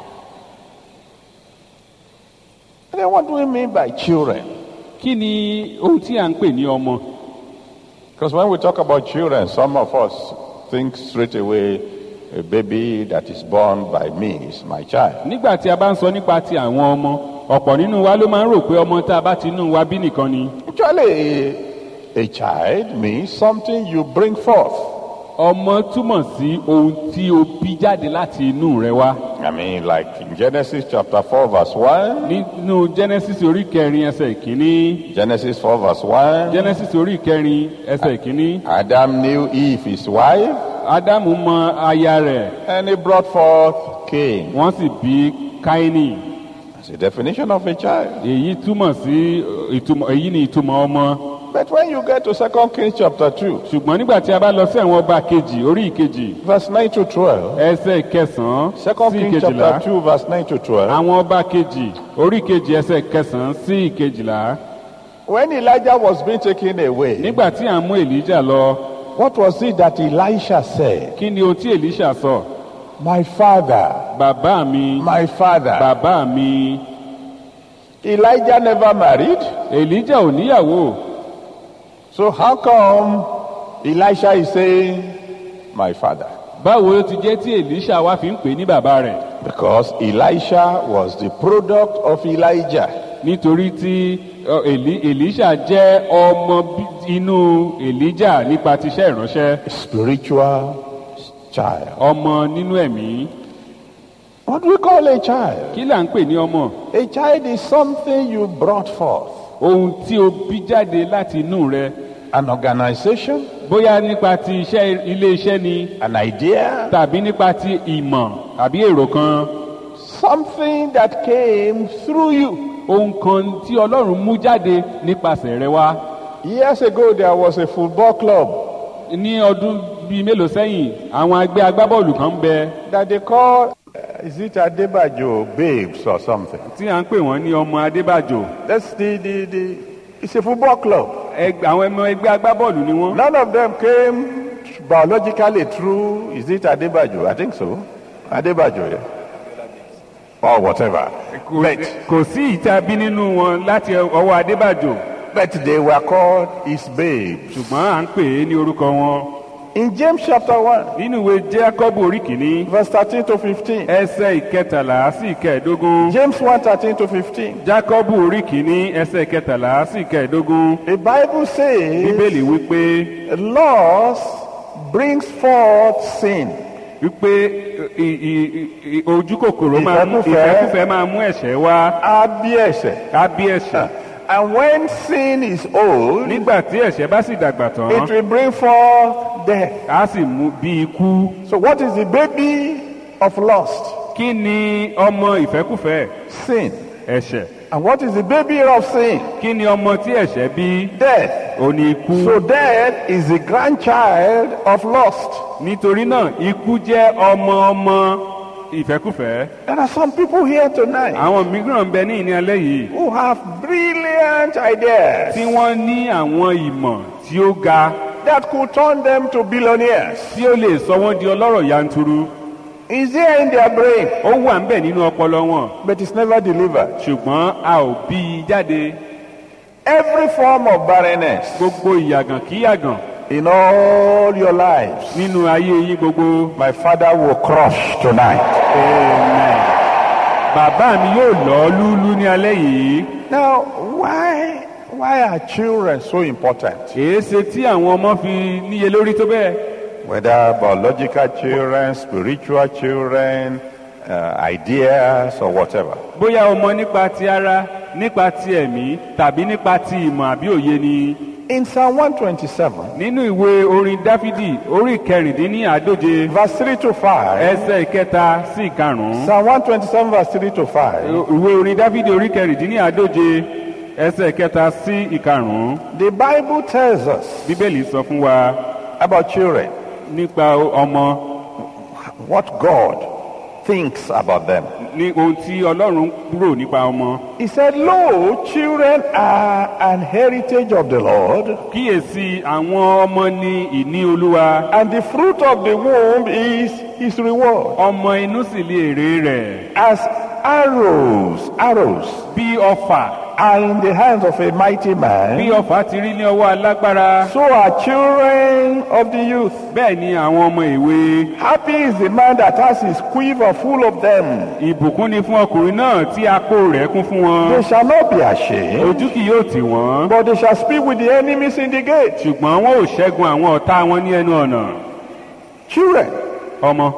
And then what do we mean by children?
kí ni ohun tí à ń pè ní ọmọ
Because when we talk about children, some of us think straight away a baby that is born by me is my child.
nígbà tí a bá ń sọ nípa ti àwọn ọmọ ọ̀pọ̀ nínú wa ló máa ń rò pé ọmọ tá a bá ti inú wa bí nìkan ni
Actually, a, a child means something you bring forth.
ọmọ túmọ̀ sí ohun tí o bí jáde láti inú rẹ wá
I mean, like in Genesis chapter 4, verse 1,
nínú genesis orí kẹrin ẹsẹ̀ ìkíní
Genesis 4, verse 1,
genesis orí kẹrin ẹsẹ̀ ìkíní
Adam knew Eve, his wife,
ádámù mọ aya rẹ̀
and he brought forth Cain.
wọ́n sì bí káínì
That's a definition of a child.
èyí túmọ̀ sí uh, ìtumọ̀ èyí ni ìtumọ̀ ọmọ
But when you get to 2 Kings chapter 2,
ṣùgbọ́n nígbà tí a bá lọ sí àwọn ọba kejì orí ìkejì
verse 9 to 12,
ẹsẹ̀ kẹsàn-án
2
sí
Kings
ìkejìlá
chapter 2, verse 9 to 12,
àwọn ọba kejì orí kejì ẹsẹ̀ kẹsàn-án sí ìkejìlá
when Elijah was being taken away,
nígbà tí à ń mú èlíjà lọ
what was it that Elisha said?
kí ni ohun tí èlíṣà sọ
My father,
bàbá mi
my father.
bàbá mi
Elijah never married.
èlíjà ò níyàwó
So how come Elisha is saying, my father?
báwo ló ti jẹ́ tí èlíṣà wá fi ń pè ní bàbá rẹ̀
Because Elisha was the product of Elijah.
nítorí tí ọ, Èlí- èlíṣà jẹ́ ọmọ bí- inú èlíjà nípa tiṣẹ́ ìránṣẹ́
A spiritual child.
ọmọ nínú ẹ̀mí
What do we call a child?
kí là ń pè ní ọmọ
A child is something you brought forth.
ohun tí o bí jáde láti inú rẹ
An organization,
bóyá nípa ti iṣẹ́ ilé iṣẹ́ ni
an idea,
tàbí nípa ti ìmọ̀ tàbí èrò kan
something that came through you.
ohun kan tí ọlọ́run mú jáde nípasẹ̀ rẹ wá
Years ago, there was a football club
ní ọdún bíi mélòó sẹ́yìn àwọn ẹgbẹ́ agbábọ́ọ̀lù kan ń bẹ
that they call, uh, is it Adebajo Babes or something?
tí à ń pè wọ́n ní ọmọ adébàjò
That's the, the, the, it's a football club.
Ẹgbẹ́- àwọn ọmọ ẹgbẹ́ agbábọ́ọ̀lù ni wọ́n
None of them came biologically through, is it Adebajo? I think so. Adebajo, yeah. Or whatever.
Kò-
But,
kò sí ìta bí nínú wọn láti ọwọ́ adébàjò
but they were called his babes.
ṣùgbọ́n à ń pè é ní orúkọ wọn
In James chapter 1,
nínú ìwé jákọ́bù orí kìíní
verse 13 to 15.
ẹsẹ̀ ìkẹtàlá sí ìkẹẹ̀dógún
James 1 13 to 15.
jákọ́bù orí kìíní ẹsẹ̀ ìkẹtàlá sí ìkẹẹ̀dógún
The Bible says,
bíbélì wípé
loss brings forth sin.
wípé i- i- i- ojú kòkòrò máa mú
Ìfẹ́kúfẹ̀ẹ́.
ìfẹ́kúfẹ́ máa mú ẹ̀ṣẹ̀ wá
Abiese.
á bí ẹ̀ṣẹ̀
And when sin is old,
nígbà tí ẹ̀ṣẹ̀ bá sì dàgbà tán
it will bring forth death.
á sì mú bí ikú
So, what is the baby of lust?
kí ni ọmọ ìfẹ́kúfẹ́
Sin.
ẹ̀ṣẹ̀
And what is the baby of sin?
kí ni ọmọ tí ẹ̀ṣẹ̀ bí
Death.
ó ní ikú
So, death is the grandchild of lust.
nítorí náà ikú jẹ́ ọmọ ọmọ ìfẹ́kúfẹ́
There are some people here tonight
àwọn mìíràn ń bẹ ní ìní alẹ́ yìí
who have brilliant ideas
tí wọ́n ní àwọn ìmọ̀ tí ó ga
that could turn them to billionaires.
tí ó lè sọ wọ́n di ọlọ́rọ̀ yanturu
Is there in their brain,
ó wà ń bẹ nínú ọpọlọ wọn
but it's never delivered.
ṣùgbọ́n a ò bí i jáde
Every form of barrenness
gbogbo ìyàgàn kí yàgàn
in all your lives,
nínú ayé yín gbogbo
my father will crush tonight.
amen bàbá mi yóò lọ lúlú ní alẹ́ yìí
Now, why why are children so important?
èéṣe tí àwọn ọmọ fi níye lórí tó bẹ́ẹ̀
Whether biological children, spiritual children, uh, ideas, or whatever.
bóyá ọmọ nípa ti ara nípa ti ẹ̀mí tàbí nípa ti ìmọ̀ àbí òye ni
In Psalm 127,
nínú ìwé orin dáfídì orí kẹrìndínláàádóje
verse 3 to 5,
ẹsẹ̀ ìkẹta sí ìkarùn-ún
Psalm 127, verse 3 to 5,
ìwé orin dáfídì orí kẹrìndínláàádóje ẹsẹ̀ ìkẹta sí ìkarùn-ún
the Bible tells us
bíbélì sọ fún wa
about children,
nípa ọmọ
what God thinks about them.
ní ohun tí ọlọ́run rò nípa ọmọ
He said, Lo, children are an heritage of the Lord,
kíyèsí àwọn ọmọ ní ìní olúwa
and the fruit of the womb is his reward.
ọmọ inú sì lè èrè rẹ̀
As arrows, arrows
bí ọfà
are in the hands of a mighty
bí
man,
ọfà ti rí ní ọwọ́ alágbára
so are children of the youth.
bẹ́ẹ̀ ni àwọn ọmọ ìwé
Happy is the man that has his quiver full of them.
ìbùkún ni fún ọkùnrin náà tí apó rẹ̀ kún fún
They
wọn
shall not be ashamed,
ojú kì yóò tì wọ́n
but they shall speak with the enemies in the gate.
ṣùgbọ́n wọn ò ṣẹ́gun àwọn ọ̀tá wọn ní ẹnu ọ̀nà
Children
ọmọ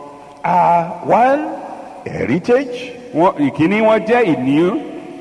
are one heritage.
wọn ìkíní wọn jẹ́ ìní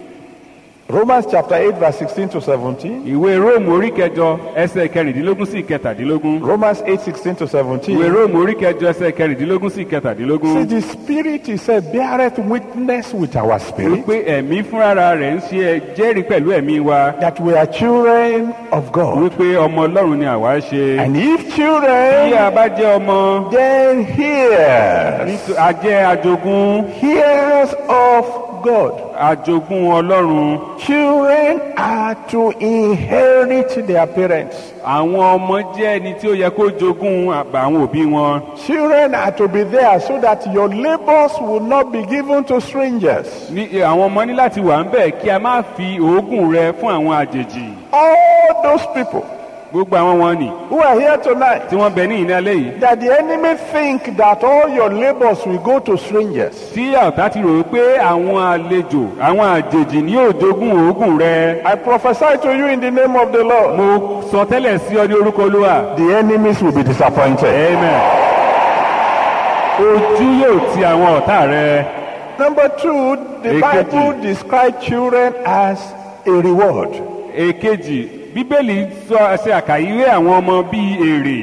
Romans chapter 8, verse 16 to 17.
ìwé róòmù orí kẹjọ ẹsẹ̀ kẹrìndínlógún sí kẹtàdínlógún
Romans 8, 16 to 17.
ìwé róòmù orí kẹjọ ẹsẹ̀ kẹrìndínlógún sí kẹtàdínlógún
See, the Spirit, he said, beareth witness with our spirit
wípé ẹ̀mí fúnra rẹ̀ ń ṣe ẹ- jẹ́rìí pẹ̀lú ẹ̀mí wa
that we are children of God.
wípé ọmọ ọlọ́run ni àwa ṣe
And if
bí
children,
a bá jẹ́ ọmọ
then hears,
nítò- a jẹ́ ajogún
hears of God.
ajogún ọlọ́run
Children are to inherit their parents.
àwọn ọmọ jẹ́ ẹni tí ó yẹ kó jogún àbá àwọn òbí wọn
Children are to be there so that your labors will not be given to strangers.
ní àwọn ọmọ ní láti wà ń bẹ̀ kí a má fi òógùn rẹ fún àwọn àjèjì
All those people
gbogbo àwọn wọn nì
who are here tonight,
tí wọ́n bẹ ní ìní alẹ́ yìí
that the enemy think that all your labors will go to strangers.
tí ọ̀tá ti rò ó pé àwọn àlejò àwọn àjèjì ní yóò jogún òógùn rẹ
I prophesy to you in the name of the Lord.
mo sọ tẹ́lẹ̀ sí ọ ní orúkọ olúwa
The enemies will be disappointed.
amen ojú yóò ti àwọn ọ̀tá rẹ.
Number two, the
Èkejì.
Bible describes children as a reward.
èkejì bíbélì sọ ṣe àkàyíwé àwọn ọmọ bíi èrè.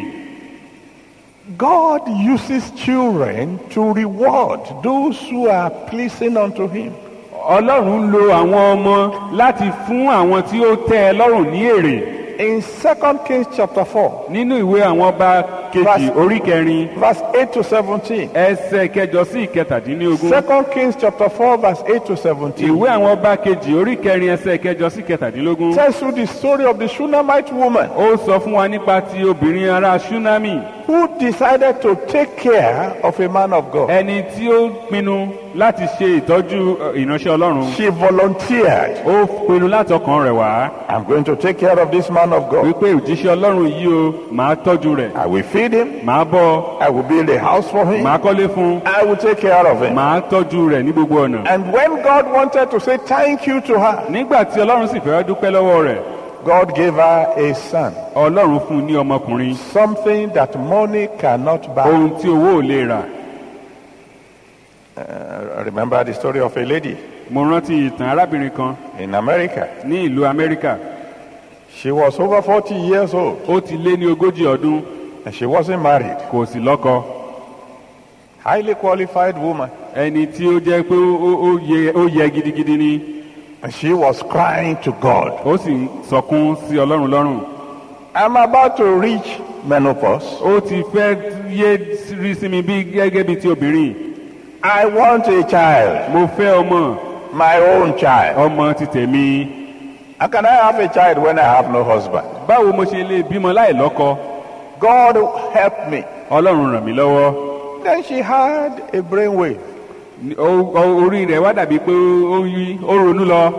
God uses children to reward those who are pleasing unto Him.
ọlọ́run lo àwọn ọmọ láti fún àwọn tí ó tẹ́ ẹ lọ́rùn ní èrè.
In 2 Kings chapter 4,
nínú ìwé àwọn ọba kejì
Verse-
orí kẹrin
verse 8 to 17.
ẹsẹ̀ kẹjọ sí ìkẹtàdínlógún.
2 Kings chapter 4, verse 8 to 17.
ìwé àwọn ọba kejì orí kẹrin ẹsẹ̀ kẹjọ sí ìkẹtàdínlógún.
tells you the story of the Shunammite woman
ó sọ fún wa nípa ti obìnrin ará ṣúnámì
who decided to take care of a man of God.
ẹni tí ó pinnu láti ṣe ìtọ́jú ẹ, ìránṣẹ́ ọlọ́run.
She volunteered.
ó pinnu láti ọkàn rẹ̀ wá
I'm going to take care of this man of God.
wípé òjíṣẹ́ ọlọ́run yìí o màá tọ́jú rẹ̀
I will feed him.
màá bọ́
I will build a house for him.
màá kọ́lé fún
I will take care of him.
màá tọ́jú rẹ̀ ní gbogbo ọ̀nà.
And when God wanted to say thank you to her,
nígbà tí ọlọ́run sì fẹ́ dúpẹ́ lọ́wọ́ rẹ̀
God gave her a son.
ọlọ́run fún un ní ọmọkùnrin
Something that money cannot buy.
ohun tí owó ò lè rà.
Uh, remember the story of a lady
mo rántí ìtàn arábìnrin kan
in America.
ní ìlú amẹ́ríkà
She was over 40 years old
ó ti lé ní ogójì ọdún
and she wasn't married.
kò sì lọ́kọ
Highly qualified woman.
ẹni tí ó jẹ́ pé ó- ó- ó yẹ- ó yẹ gidigidi ni
And she was crying to God.
ó sì ń sọkún sí ọlọ́run lọ́rùn
I'm about to reach menopause.
ó ti fẹ́ yé rí sí mi bí gẹ́gẹ́ bí ti obìnrin
I want a child,
mo fẹ́ ọmọ
my own child.
ọmọ ti tèmi
How can I have a child when I have no husband?
báwo mo ṣe lè bímọ láì lọ́kọ
God help me.
ọlọ́run ràn mí lọ́wọ́
Then she had a brainwave.
Ní- ó- ó- orí rẹ̀ wá dàbí pé ó yí ó ronú lọ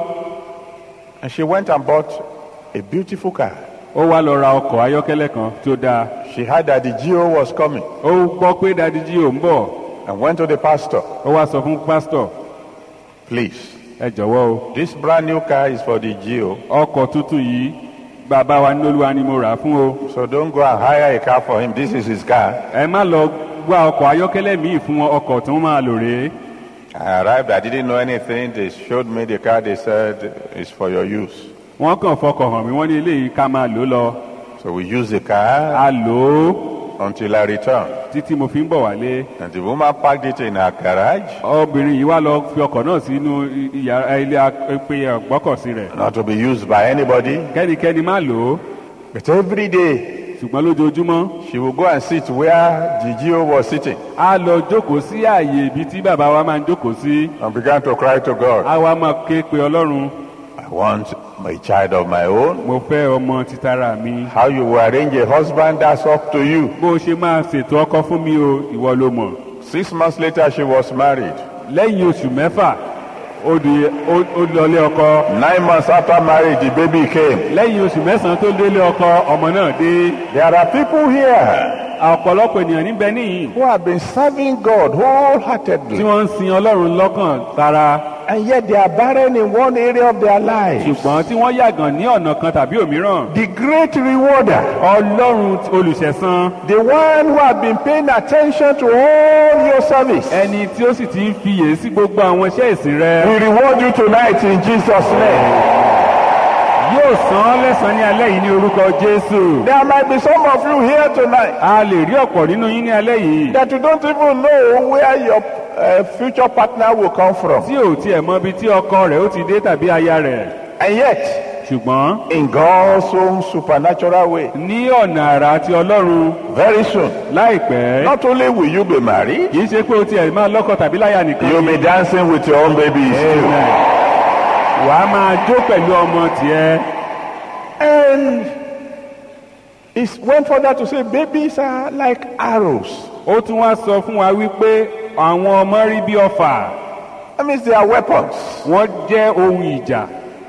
And she went and bought a beautiful car.
ó wá lọ ra ọkọ̀ ayọ́kẹ́lẹ́ kan tó dáa
She heard that the GO was coming
ó gbọ́ pé dadiji ò ń bọ̀
and went to the pastor.
ó wá sọ fún pásítọ̀
Please,
ẹ jọ̀wọ́ o
this brand new car is for the GO.
ọkọ̀ tuntun yìí bàbá wa ní olúwa ni mo rà á fún o
So don't go and hire a car for him. This is his car.
ẹ má lọ wá ọkọ̀ ayọ́kẹ́lẹ́ míì fún wọn ọkọ̀ tí wọ́n máa lò rèé
I arrived. I didn't know anything. They showed me the car. They said it's for your use.
wọ́n kàn fọkọ̀ hàn mí wọ́n ní eléyìí ká máa lò ó lọ
So we used the car
a lò ó
until I returned.
títí mo fi ń bọ̀ wálé
And the woman parked it in her garage,
obìnrin yìí wá lọ fi ọkọ̀ náà sínú ìyàrá ilé apẹ ọgbọ́kọ̀sí rẹ̀
not to be used by anybody.
kẹ́nikẹ́ni má lò ó
But every day,
ṣùgbọ́n lójoojúmọ́
she would go and sit where the GO was sitting
a lọ jókòó sí ààyè ibi tí bàbá wa máa ń jókòó sí
and began to cry to God,
a wá máa ké pe ọlọ́run
I want a child of my own.
mo fẹ́ ọmọ títara mi
How you will arrange a husband, that's up to you.
bó o ṣe máa ṣètò ọkọ fún mi o ìwọ ló mọ̀
Six months later, she was married.
lẹ́yìn oṣù mẹ́fà ó di ó ó lọlé ọkọ
Nine months after marriage, the baby came.
lẹ́yìn oṣù mẹ́sàn-án tó délé ọkọ ọmọ náà dé
There are people here
ọ̀pọ̀lọpọ̀ ènìyàn níbẹ̀ níyìn
who have been serving God
tí
wholeheartedly,
wọ́n ń sin ọlọ́run lọ́kàn tara
and yet they are barren in one area of their lives.
ṣùgbọ́n tí wọ́n yàgàn ní ọ̀nà kan tàbí òmíràn
The great rewarder,
ọlọ́run olùṣẹ̀san
the one who has been paying attention to all your service,
ẹni tí ó sì ti ń fiyè sí gbogbo àwọn iṣẹ́ ìsìn rẹ
will reward you tonight in Jesus' name.
yóò san án lẹ́san ní alẹ́ yìí ní orúkọ jésù
There might be some of you here tonight
a lè rí ọ̀pọ̀ nínú yín ní alẹ́ yìí
that you don't even know where your uh, future partner will come from.
tí ò tiẹ̀ mọ ibi tí ọkọ rẹ̀ ó ti dé tàbí aya rẹ̀
And yet,
ṣùgbọ́n
in God's own supernatural way,
ní ọ̀nà àrà ti ọlọ́run
very soon,
láìpẹ́
not only will you be married,
kì í ṣe pé o tiẹ̀ máa lọ́kọ tàbí láya nìkan
you'll be dancing with your own babies too.
Amen. wàá máa jó pẹ̀lú ọmọ tiẹ̀
And it went further to say babies are like arrows.
ó tún wá sọ fún wa wípé àwọn ọmọ rí bí ọfà
That means they are weapons.
wọ́n jẹ́ ohun ìjà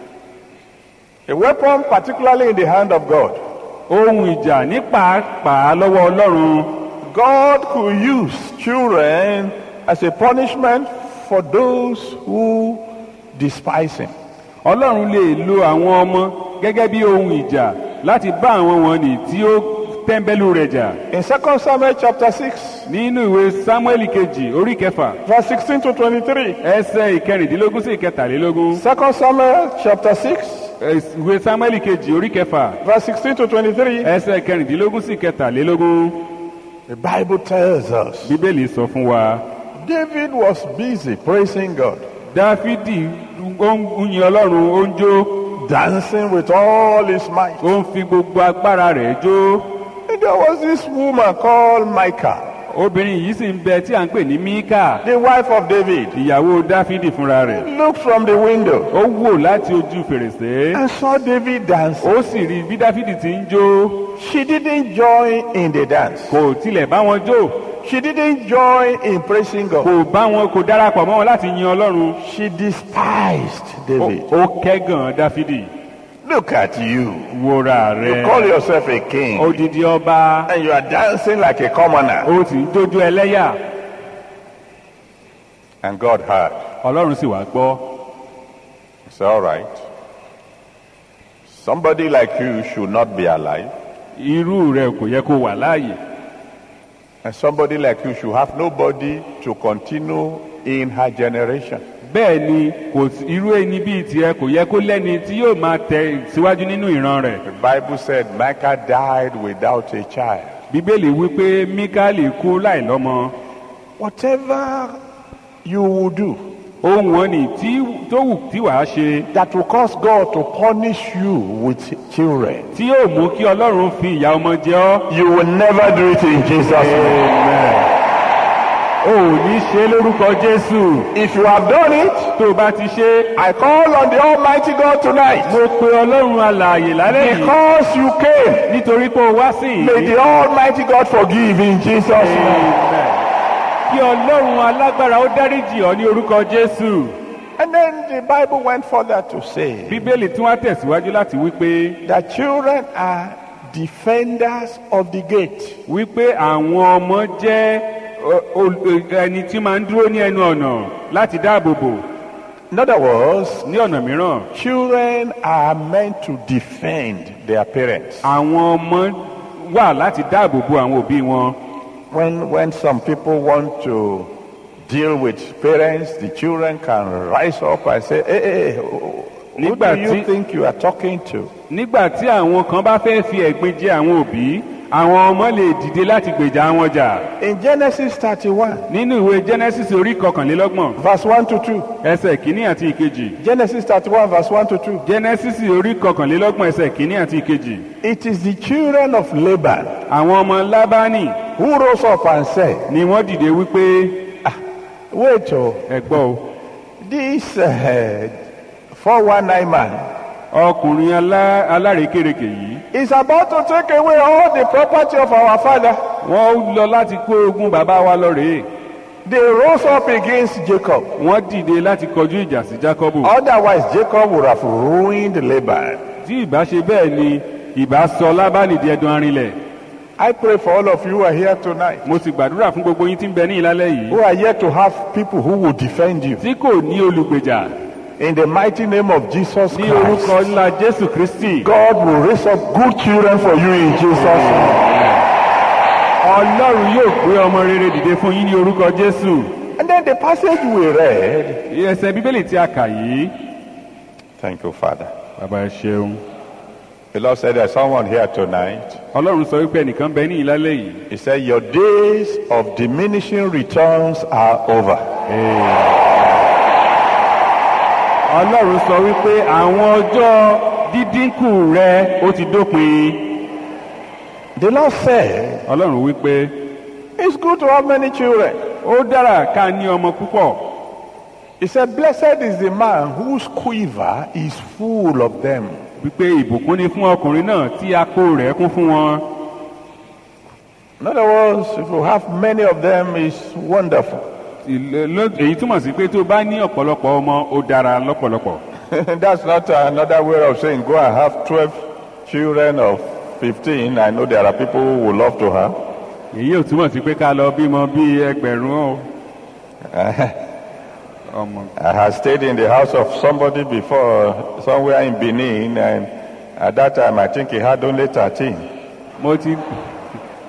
A weapon, particularly in the hand of God.
ohun ìjà ní pàápàá lọ́wọ́ ọlọ́run
God could use children as a punishment for those who despise Him.
ọlọ́run lè lo àwọn ọmọ gẹ́gẹ́ bí ohun ìjà láti bá àwọn wọn nì tí ó tẹ́ḿbẹ́lú rẹ̀ jà
In 2 Samuel chapter 6,
nínú ìwé samuel kejì orí kẹfà
verse 16 to 23.
ẹsẹ̀ ìkẹrìndínlógún sí ìkẹtàlélógún
2 Samuel chapter 6,
Ẹs- ìwé samuel kejì orí kẹfà
verse 16 to 23.
ẹsẹ̀ ìkẹrìndínlógún sí ìkẹtàlélógún
The Bible tells us
bíbélì sọ fún wa
David was busy praising God,
dáfídì ó ń yin ọlọ́run ó ń jó
dancing with all his might.
ó ń fi gbogbo agbára rẹ̀ jó
And there was this woman called Micah,
obìnrin yìí sì ń bẹ tí à ń pè ní míkà
the wife of David.
ìyàwó dáfídì fúnra rẹ̀
Looked from the window
ó wò láti ojú fèrèsé
and saw David dancing.
ó sì rí bí dáfídì ti ń jó
She didn't join in the dance.
kò tilẹ̀ bá wọn jó
She didn't join in praising God.
kò bá wọn kò darapọ̀ mọ́ wọn láti yin ọlọ́run
She despised
Ó-
David.
ó kẹ́gàn dáfídì
Look at you.
wòrà
You
rẹ̀
call yourself a king
odidi ọba
and you are dancing like a commoner.
ó sì ń jójó ẹlẹ́yà
And God heard.
ọlọ́run sì wá gbọ́
It's all right. Somebody like you should not be alive.
irú rẹ̀ kò yẹ kó wà láàyè
And somebody like you should have nobody to continue in her generation.
bẹ́ẹ̀ ni kò sí- irú ẹni bíi tiẹ̀ kò yẹ kó lẹ́ni tí yóò máa tẹ̀ síwájú nínú ìran rẹ̀
The Bible said Micah died without a child.
bíbélì wípé míkálì kú láìlọ́mọ
Whatever you will do
ohun wọn ni tí tó wù tí wàá ṣe
that will cause God to punish you with children,
tí yóò mú kí ọlọ́run fi ìyà ọmọ jẹ ọ́
you will never do it in Jesus' name.
o ò ní ṣe é lórúkọ jésù
If you have done it,
tó o bá ti ṣe é
I call on the Almighty God tonight.
mo pe ọlọ́run alààyè lálẹ́ yìí
Because you came,
nítorí pé o wá sí
may
yìí
the Almighty God forgive in Jesus' name.
Amen. kí ọlọ́run alágbára ó dáríjì ọ́ ní orúkọ jésù
And then the Bible went further to say
bíbélì tí wọ́n tẹ̀síwájú láti wípé
that children are defenders of the gate.
wípé àwọn ọmọ jẹ́ ọ, ol- ẹni tí máa ń dúró ní ẹnu ọ̀nà láti dáàbò bò
In other words,
ní ọ̀nà mìíràn
children are meant to defend their parents.
àwọn ọmọ wà láti dáàbò bo àwọn òbí wọn
When, when some people want to deal with parents, the children can rise up and say, hey, hey, who do
Nígbà
you
tí-
think you are talking to?
nígbà tí àwọn kan bá fẹ́ fi ẹ̀gbin jẹ àwọn òbí àwọn ọmọ lè dìde láti gbèjà wọn jà
In Genesis 31,
nínú ìwé genesis orí kọkànlélọ́gbọ̀n
verse 1 to 2.
ẹsẹ̀ kínní àti ìkejì
Genesis 31, verse 1 to 2.
genesis orí kọkànlélọ́gbọ̀n ẹsẹ̀ kínní àti ìkejì
It is the children of Laban
àwọn ọmọ lábánì
who rose up and said,
ni wọ́n dìde wípé
Wait, oh,
ẹ gbọ́ o
this uh, 419 man
ọkùnrin alá- alárekérekè yìí
is about to take away all the property of our father.
wọ́n lọ láti kó ogún bàbá wa lọ rèé
They rose up against Jacob.
wọ́n dìde láti kọjú ìjà sí jákọ́bù
Otherwise, Jacob would have ruined Laban.
tí ìbá ṣe bẹ́ẹ̀ ni ìbá sọ lábánì di ẹdun arinlẹ̀
I pray for all of you who are here tonight,
mo sì gbàdúrà fún gbogbo yín tí ń bẹ ní ìlálẹ́ yìí
who are here to have people who will defend you.
tí kò ní olùgbèjà
In the mighty name of Jesus
ní orúkọ
Christ,
ńlá jésù kristi
God will raise up good children for you in Jesus' name.
ọlọ́run yóò gbé ọmọ rere dìde fún yín ní orúkọ jésù
And then the passage we read.
ẹsẹ̀ bíbélì tí a kà yìí
Thank you, Father.
bàbá ẹ ṣeun
The Lord said there's someone here tonight.
ọlọ́run sọ wípé ẹnìkan bẹ ní ìlálẹ́ yìí
He said, Your days of diminishing returns are over.
ọlọ́run sọ wípé àwọn ọjọ́ dídínkù rẹ ó ti dópin
The Lord said,
ọlọ́run wípé
It's good to have many children.
ó dára ká ní ọmọ púpọ̀
He said, Blessed is the man whose quiver is full of them.
wípé ìbùkún ni fún ọkùnrin náà tí akó rẹ̀ kún fún wọn
In other words, if you have many of them, it's wonderful.
Ìlẹ- ló- èyí túmọ̀ sí pé tó bá ní ọ̀pọ̀lọpọ̀ ọmọ ó dára lọ́pọ̀lọpọ̀
That's not another way of saying go and have 12 children of 15. I know there are people who would love to have.
èyí ò túmọ̀ sí pé ká lọ bímọ bíi ẹgbẹ̀rún o. ọmọ
I had stayed in the house of somebody before, somewhere in Benin, and at that time I think he had only 13.
mo ti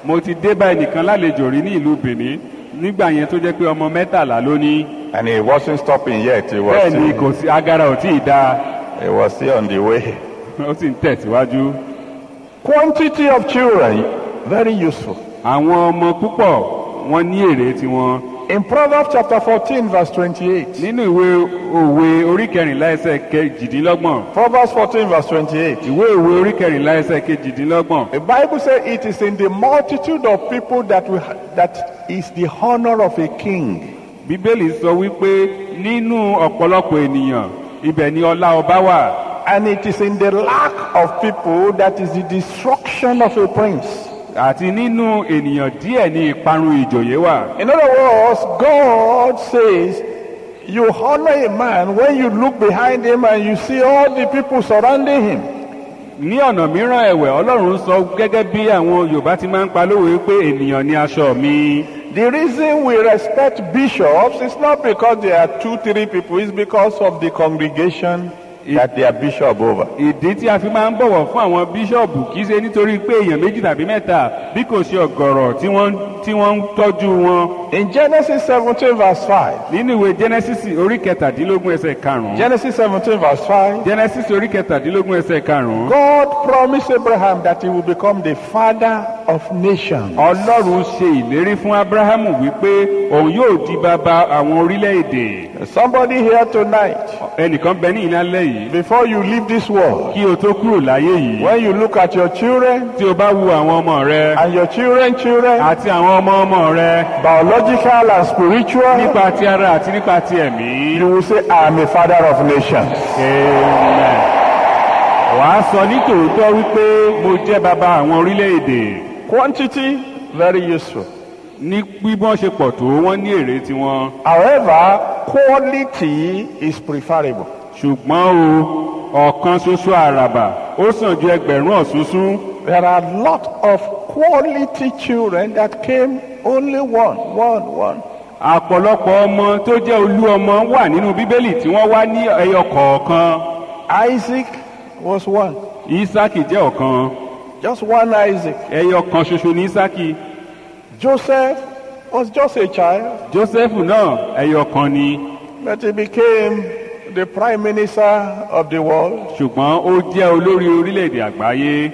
mo ti dé bá ẹnìkan lálejò rí ní ìlú benin nígbà yẹn tó jẹ́ pé ọmọ mẹ́tàlá ló ní
And he wasn't stopping yet. He was,
bẹ́ẹ̀ ni
still,
kò sí agara ò tí ì dáa
he was still on the way.
ó sì ń tẹ̀síwájú.
Quantity of children, very useful.
àwọn ọmọ púpọ̀ wọn ní èrè tiwọn.
In Proverbs chapter 14, verse 28.
nínú ìwé òwe orí kẹrìnlá ẹsẹ̀ kejìdínlọ́gbọ̀n
Proverbs 14, verse 28.
ìwé òwe orí kẹrìnlá ẹsẹ̀ kejìdínlọ́gbọ̀n
The Bible says it is in the multitude of people that, we, that is the honor of a king.
bíbélì sọ wípé nínú ọ̀pọ̀lọpọ̀ ènìyàn ibẹ̀ ni ọlá ọba wà
And it is in the lack of people that is the destruction of a prince.
àti nínú ènìyàn díẹ̀ ni ìparun ìjòyè wà.
In other words, God says, you honor a man when you look behind him and you see all the people surrounding him.
ní ọ̀nà mìíràn ẹ̀wẹ̀ ọlọ́run sọ gẹ́gẹ́ bí àwọn yorùbá ti máa ń pa lówe pé ènìyàn ni aṣọ mi.
The reason we respect bishops is not because they are two, three people, it's because of the congregation that they are bishop over.
ìdí tí a fi máa ń bọ̀wọ̀ fún àwọn bíṣọ̀bù kì í ṣe nítorí pé èèyàn méjì tàbí mẹ́ta bí kò ṣe ọ̀gọ̀rọ̀ tí wọ́n tí wọ́n ń tọ́jú wọn.
In Genesis 17, verse 5,
nínú ìwé genesis orí kẹtàdínlógún ẹsẹ̀ karùn-ún
Genesis 17, verse 5,
genesis orí kẹtàdínlógún ẹsẹ̀ karùn-ún
God promised Abraham that he will become the father of nations.
ọlọ́run ṣe ìlérí fún abrahamu wípé òun yóò di bàbá àwọn orílẹ̀-èdè
Somebody here tonight,
ẹnìkan bẹ ní ìlàlẹ́ yìí
before you leave this world,
kí o tó kúrò láyé yìí
when you look at your children
tí o bá wu àwọn ọmọ rẹ
and your children, children,
àti àwọn ọmọ ọmọ rẹ
biological and spiritual,
nípa ti ara àti nípa ti ẹ̀mí.
you will say, I am a father of nations.
Amen. wàá sọ ní tòótọ́ wípé mo jẹ́ bàbá àwọn orílẹ̀-èdè
Quantity, very useful.
ní bí wọ́n ṣe pọ̀ tó wọ́n ní èrè tiwọn
However, quality is preferable.
ṣùgbọ́n o ọ̀kan ṣoṣo àràbà ó sàn ju ẹgbẹ̀rún ọ̀ṣunṣun
There are a lot of quality children that came only one, one, one.
àpọ̀lọpọ̀ ọmọ tó jẹ́ olú ọmọ wà nínú bíbélì tí wọ́n wá ní ẹyọ kọ̀ọ̀kan
Isaac was one.
isaki jẹ́ ọ̀kan
Just one Isaac.
ẹyọ kan ṣoṣo ní isaki
Joseph was just a child,
joseph náà ẹyọ kan ni
but he became the prime minister of the world.
ṣùgbọ́n ó jẹ́ olórí orílẹ̀-èdè àgbáyé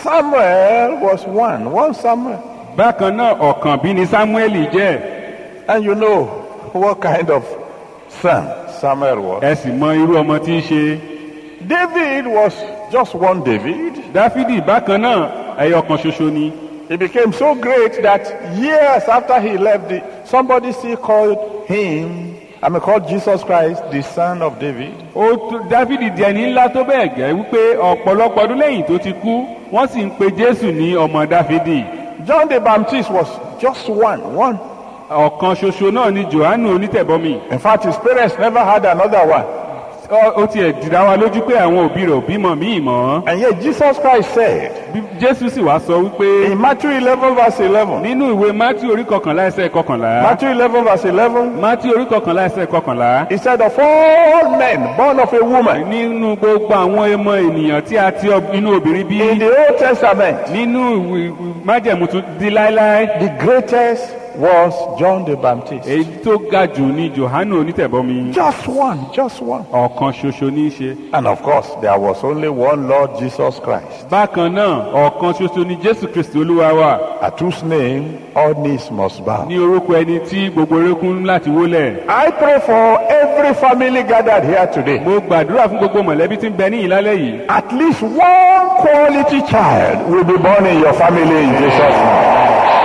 Samuel was one, one Samuel.
bákan náà ọ̀kan bí ni samueli jẹ́
And you know what kind of son Samuel was.
ẹ sì mọ irú ọmọ tí í ṣe
David was just one David.
dáfídì bákan náà ẹyọ kan ṣoṣo ni
He became so great that years after he left, the, somebody still called him, I mean, called Jesus Christ the son of David.
ó tó- dáfídì di ẹni ńlá tó bẹ́ẹ̀ gẹ́ wípé ọ̀pọ̀lọpọ̀ ọdún lẹ́yìn tó ti kú wọ́n sì ń pe jésù ní ọmọ dáfídì
John the Baptist was just one, one.
ọ̀kan ṣoṣo náà ni johannu onítẹ̀bọmi
In fact, his parents never had another one.
Ó- ó tiẹ̀ dìdá wa lójú pé àwọn òbí rẹ̀ ò bímọ míì mọ́
And yet Jesus Christ said
Bí- jésù sì wá sọ wípé
in Matthew 11 verse 11,
nínú ìwé mátí orí kọkànlá ẹsẹ̀ kọkànlá
Matthew 11 verse 11,
mátí orí kọkànlá ẹsẹ̀ kọkànlá
he said, of all men born of a woman
nínú gbogbo àwọn ẹmọ ènìyàn tí a ti ọ- inú obìnrin bí
in the Old Testament,
nínú ìwé- ìwé májẹ̀mú tún di láéláé
the greatest was John the Baptist.
èyí tó ga jù ní johannu onítẹ̀bọmi
Just one, just one.
ọ̀kan ṣoṣo ní í ṣe
And of course, there was only one Lord Jesus Christ,
bákan náà ọ̀kan ṣoṣo ní jésù kristi olúwa wà
at whose name all knees must bow.
ní orúkọ ẹni tí gbogbo erékún láti wólẹ̀
I pray for every family gathered here today.
mo gbàdúrà fún gbogbo mọ̀lẹ́bí tí ń bẹ ní ìlálẹ́ yìí
At least one quality child will be born in your family in Jesus' name.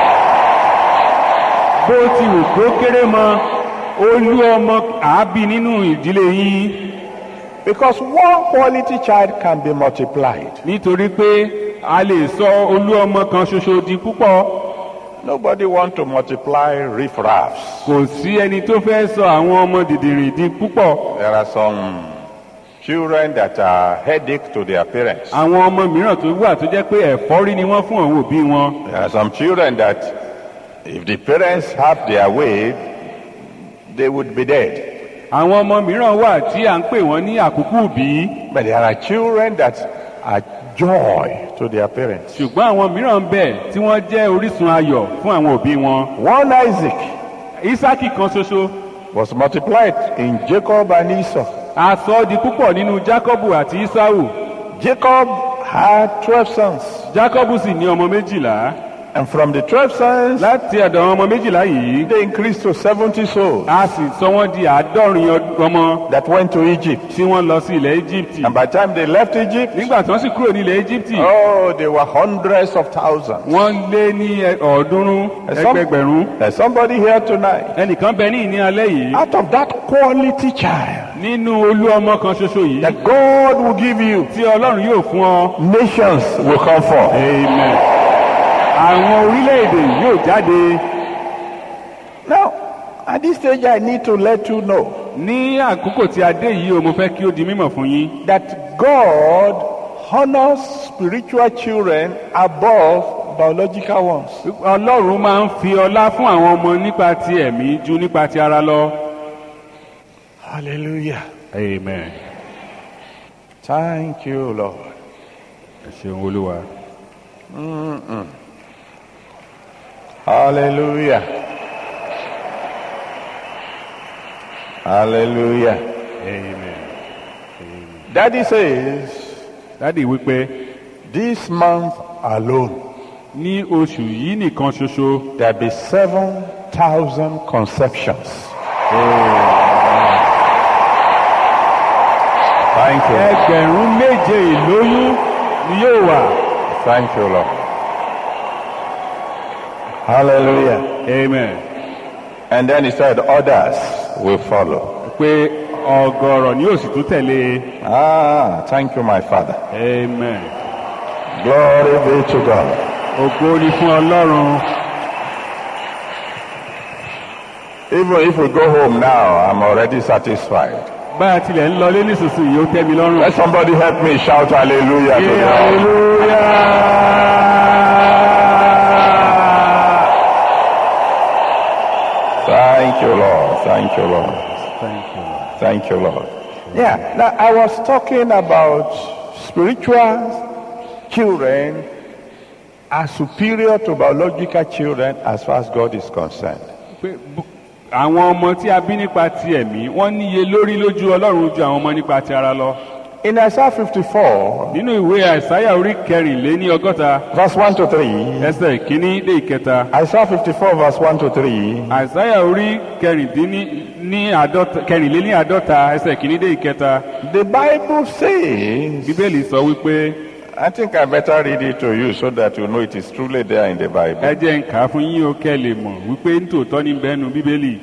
bó ti wù kó kéré mọ olú ọmọ àábí nínú ìdílé yín
Because one quality child can be multiplied.
nítorí pé a lè sọ olú ọmọ kan ṣoṣo di púpọ̀
Nobody want to multiply riffraffs.
kò sí ẹni tó fẹ́ sọ àwọn ọmọ dìdìrìn di púpọ̀
There are some children that are headache to their parents.
àwọn ọmọ mìíràn tó wà tó jẹ́ pé ẹ̀fọ́rí ni wọ́n fún àwọn òbí wọn
There are some children that, if the parents have their way, they would be dead.
àwọn ọmọ mìíràn wà tí à ń pè wọ́n ní àkókò bí
But there are children that are joy to their parents.
ṣùgbọ́n àwọn mìíràn ń bẹ tí wọ́n jẹ́ orísun ayọ̀ fún àwọn òbí wọn
One Isaac
isaki kan ṣoṣo
was multiplied in Jacob and Esau.
a sọ ọ́ di púpọ̀ nínú jacobu àti isau
Jacob had 12 sons,
jacobu sì ní ọmọ méjìlá
and from the 12 sons,
láti ọ̀dọ̀ àwọn ọmọ méjìlá yìí
they increased to 70 souls
a sì sọ wọ́n di àádọ́rin ọd- ọmọ
that went to Egypt.
tí wọ́n lọ sí ilẹ̀ egypt
And by the time they left Egypt,
nígbà tí wọ́n sì kúrò ní ilẹ̀ egypt
oh, they were hundreds of thousands.
wọ́n lé ní ẹ- ọ̀ọ́dúnrún
There's some-
ẹgbẹgbẹ̀rún
There's somebody here tonight.
ẹnìkan bẹ ní ìní alẹ́ yìí
Out of that quality child
nínú olú ọmọ kan ṣoṣo yìí
that God will give you,
tí ọlọ́run yóò fún ọ
nations will come forth.
amen àwọn orílẹ̀-èdè yóò jáde
Now, at this stage, I need to let you know
ní àkókò tí a dé yìí o mo fẹ́ kí ó di mímọ̀ fún yín
that God honors spiritual children above biological ones.
ọlọ́run máa ń fi ọlá fún àwọn ọmọ nípa ti ẹ̀mí ju nípa ti ara lọ.
Hallelujah.
amen
Thank you, Lord.
ẹ ṣeun olúwa.
Hallelujah. Hallelujah.
amen.
Daddy says,
dádì wípé
this month alone,
ní oṣù yìí nìkan ṣoṣo
there'll be 7,000 conceptions. Thank you.
ẹgbẹ̀rún méje ìlóyún ni yóò wà.
Thank you, Lord. Hallelujah.
amen.
And then he said, others will follow.
pé ọgọrọ ni yóò sì tún tẹ̀lé.
Ah, thank you, my Father.
amen.
Glory be to God.
ògo ni fún ọlọ́run.
Even if we go home now, I'm already satisfied.
bá a tilẹ̀ ń lọlé nísinsìnyí ó tẹ́ mi lọ́rùn.
Let somebody help me shout hallelujah to
Yé
God.
hallelujah.
Thank you, Lord. Thank you, Lord.
Thank you. Lord.
Thank you, Lord. Yeah, now I was talking about spiritual children are superior to biological children as far as God is concerned.
pé bu- àwọn ọmọ tí a bí nípa ti ẹ̀mí wọ́n níye lórí lójú ọlọ́run ju àwọn ọmọ nípa ti ara lọ.
In Isaiah 54,
nínú ìwé àìsáyà orí kẹrìnléní ọgọ́ta
verse 1 to 3,
ẹsẹ̀ ìkíní dé ìkẹta
Isaiah 54, verse 1 to 3,
àìsáyà orí kẹrìndínní ní àádọ́ta kẹrìnléní àádọ́ta ẹsẹ̀ ìkíní dé ìkẹta
the Bible says,
bíbélì sọ wípé
I think I better read it to you so that you know it is truly there in the
ẹ
Bible.
jẹ́ ń kà á fún yín o kẹ́ lè mọ̀ wípé nítòótọ́ ní bẹ́ẹ̀nu bíbélì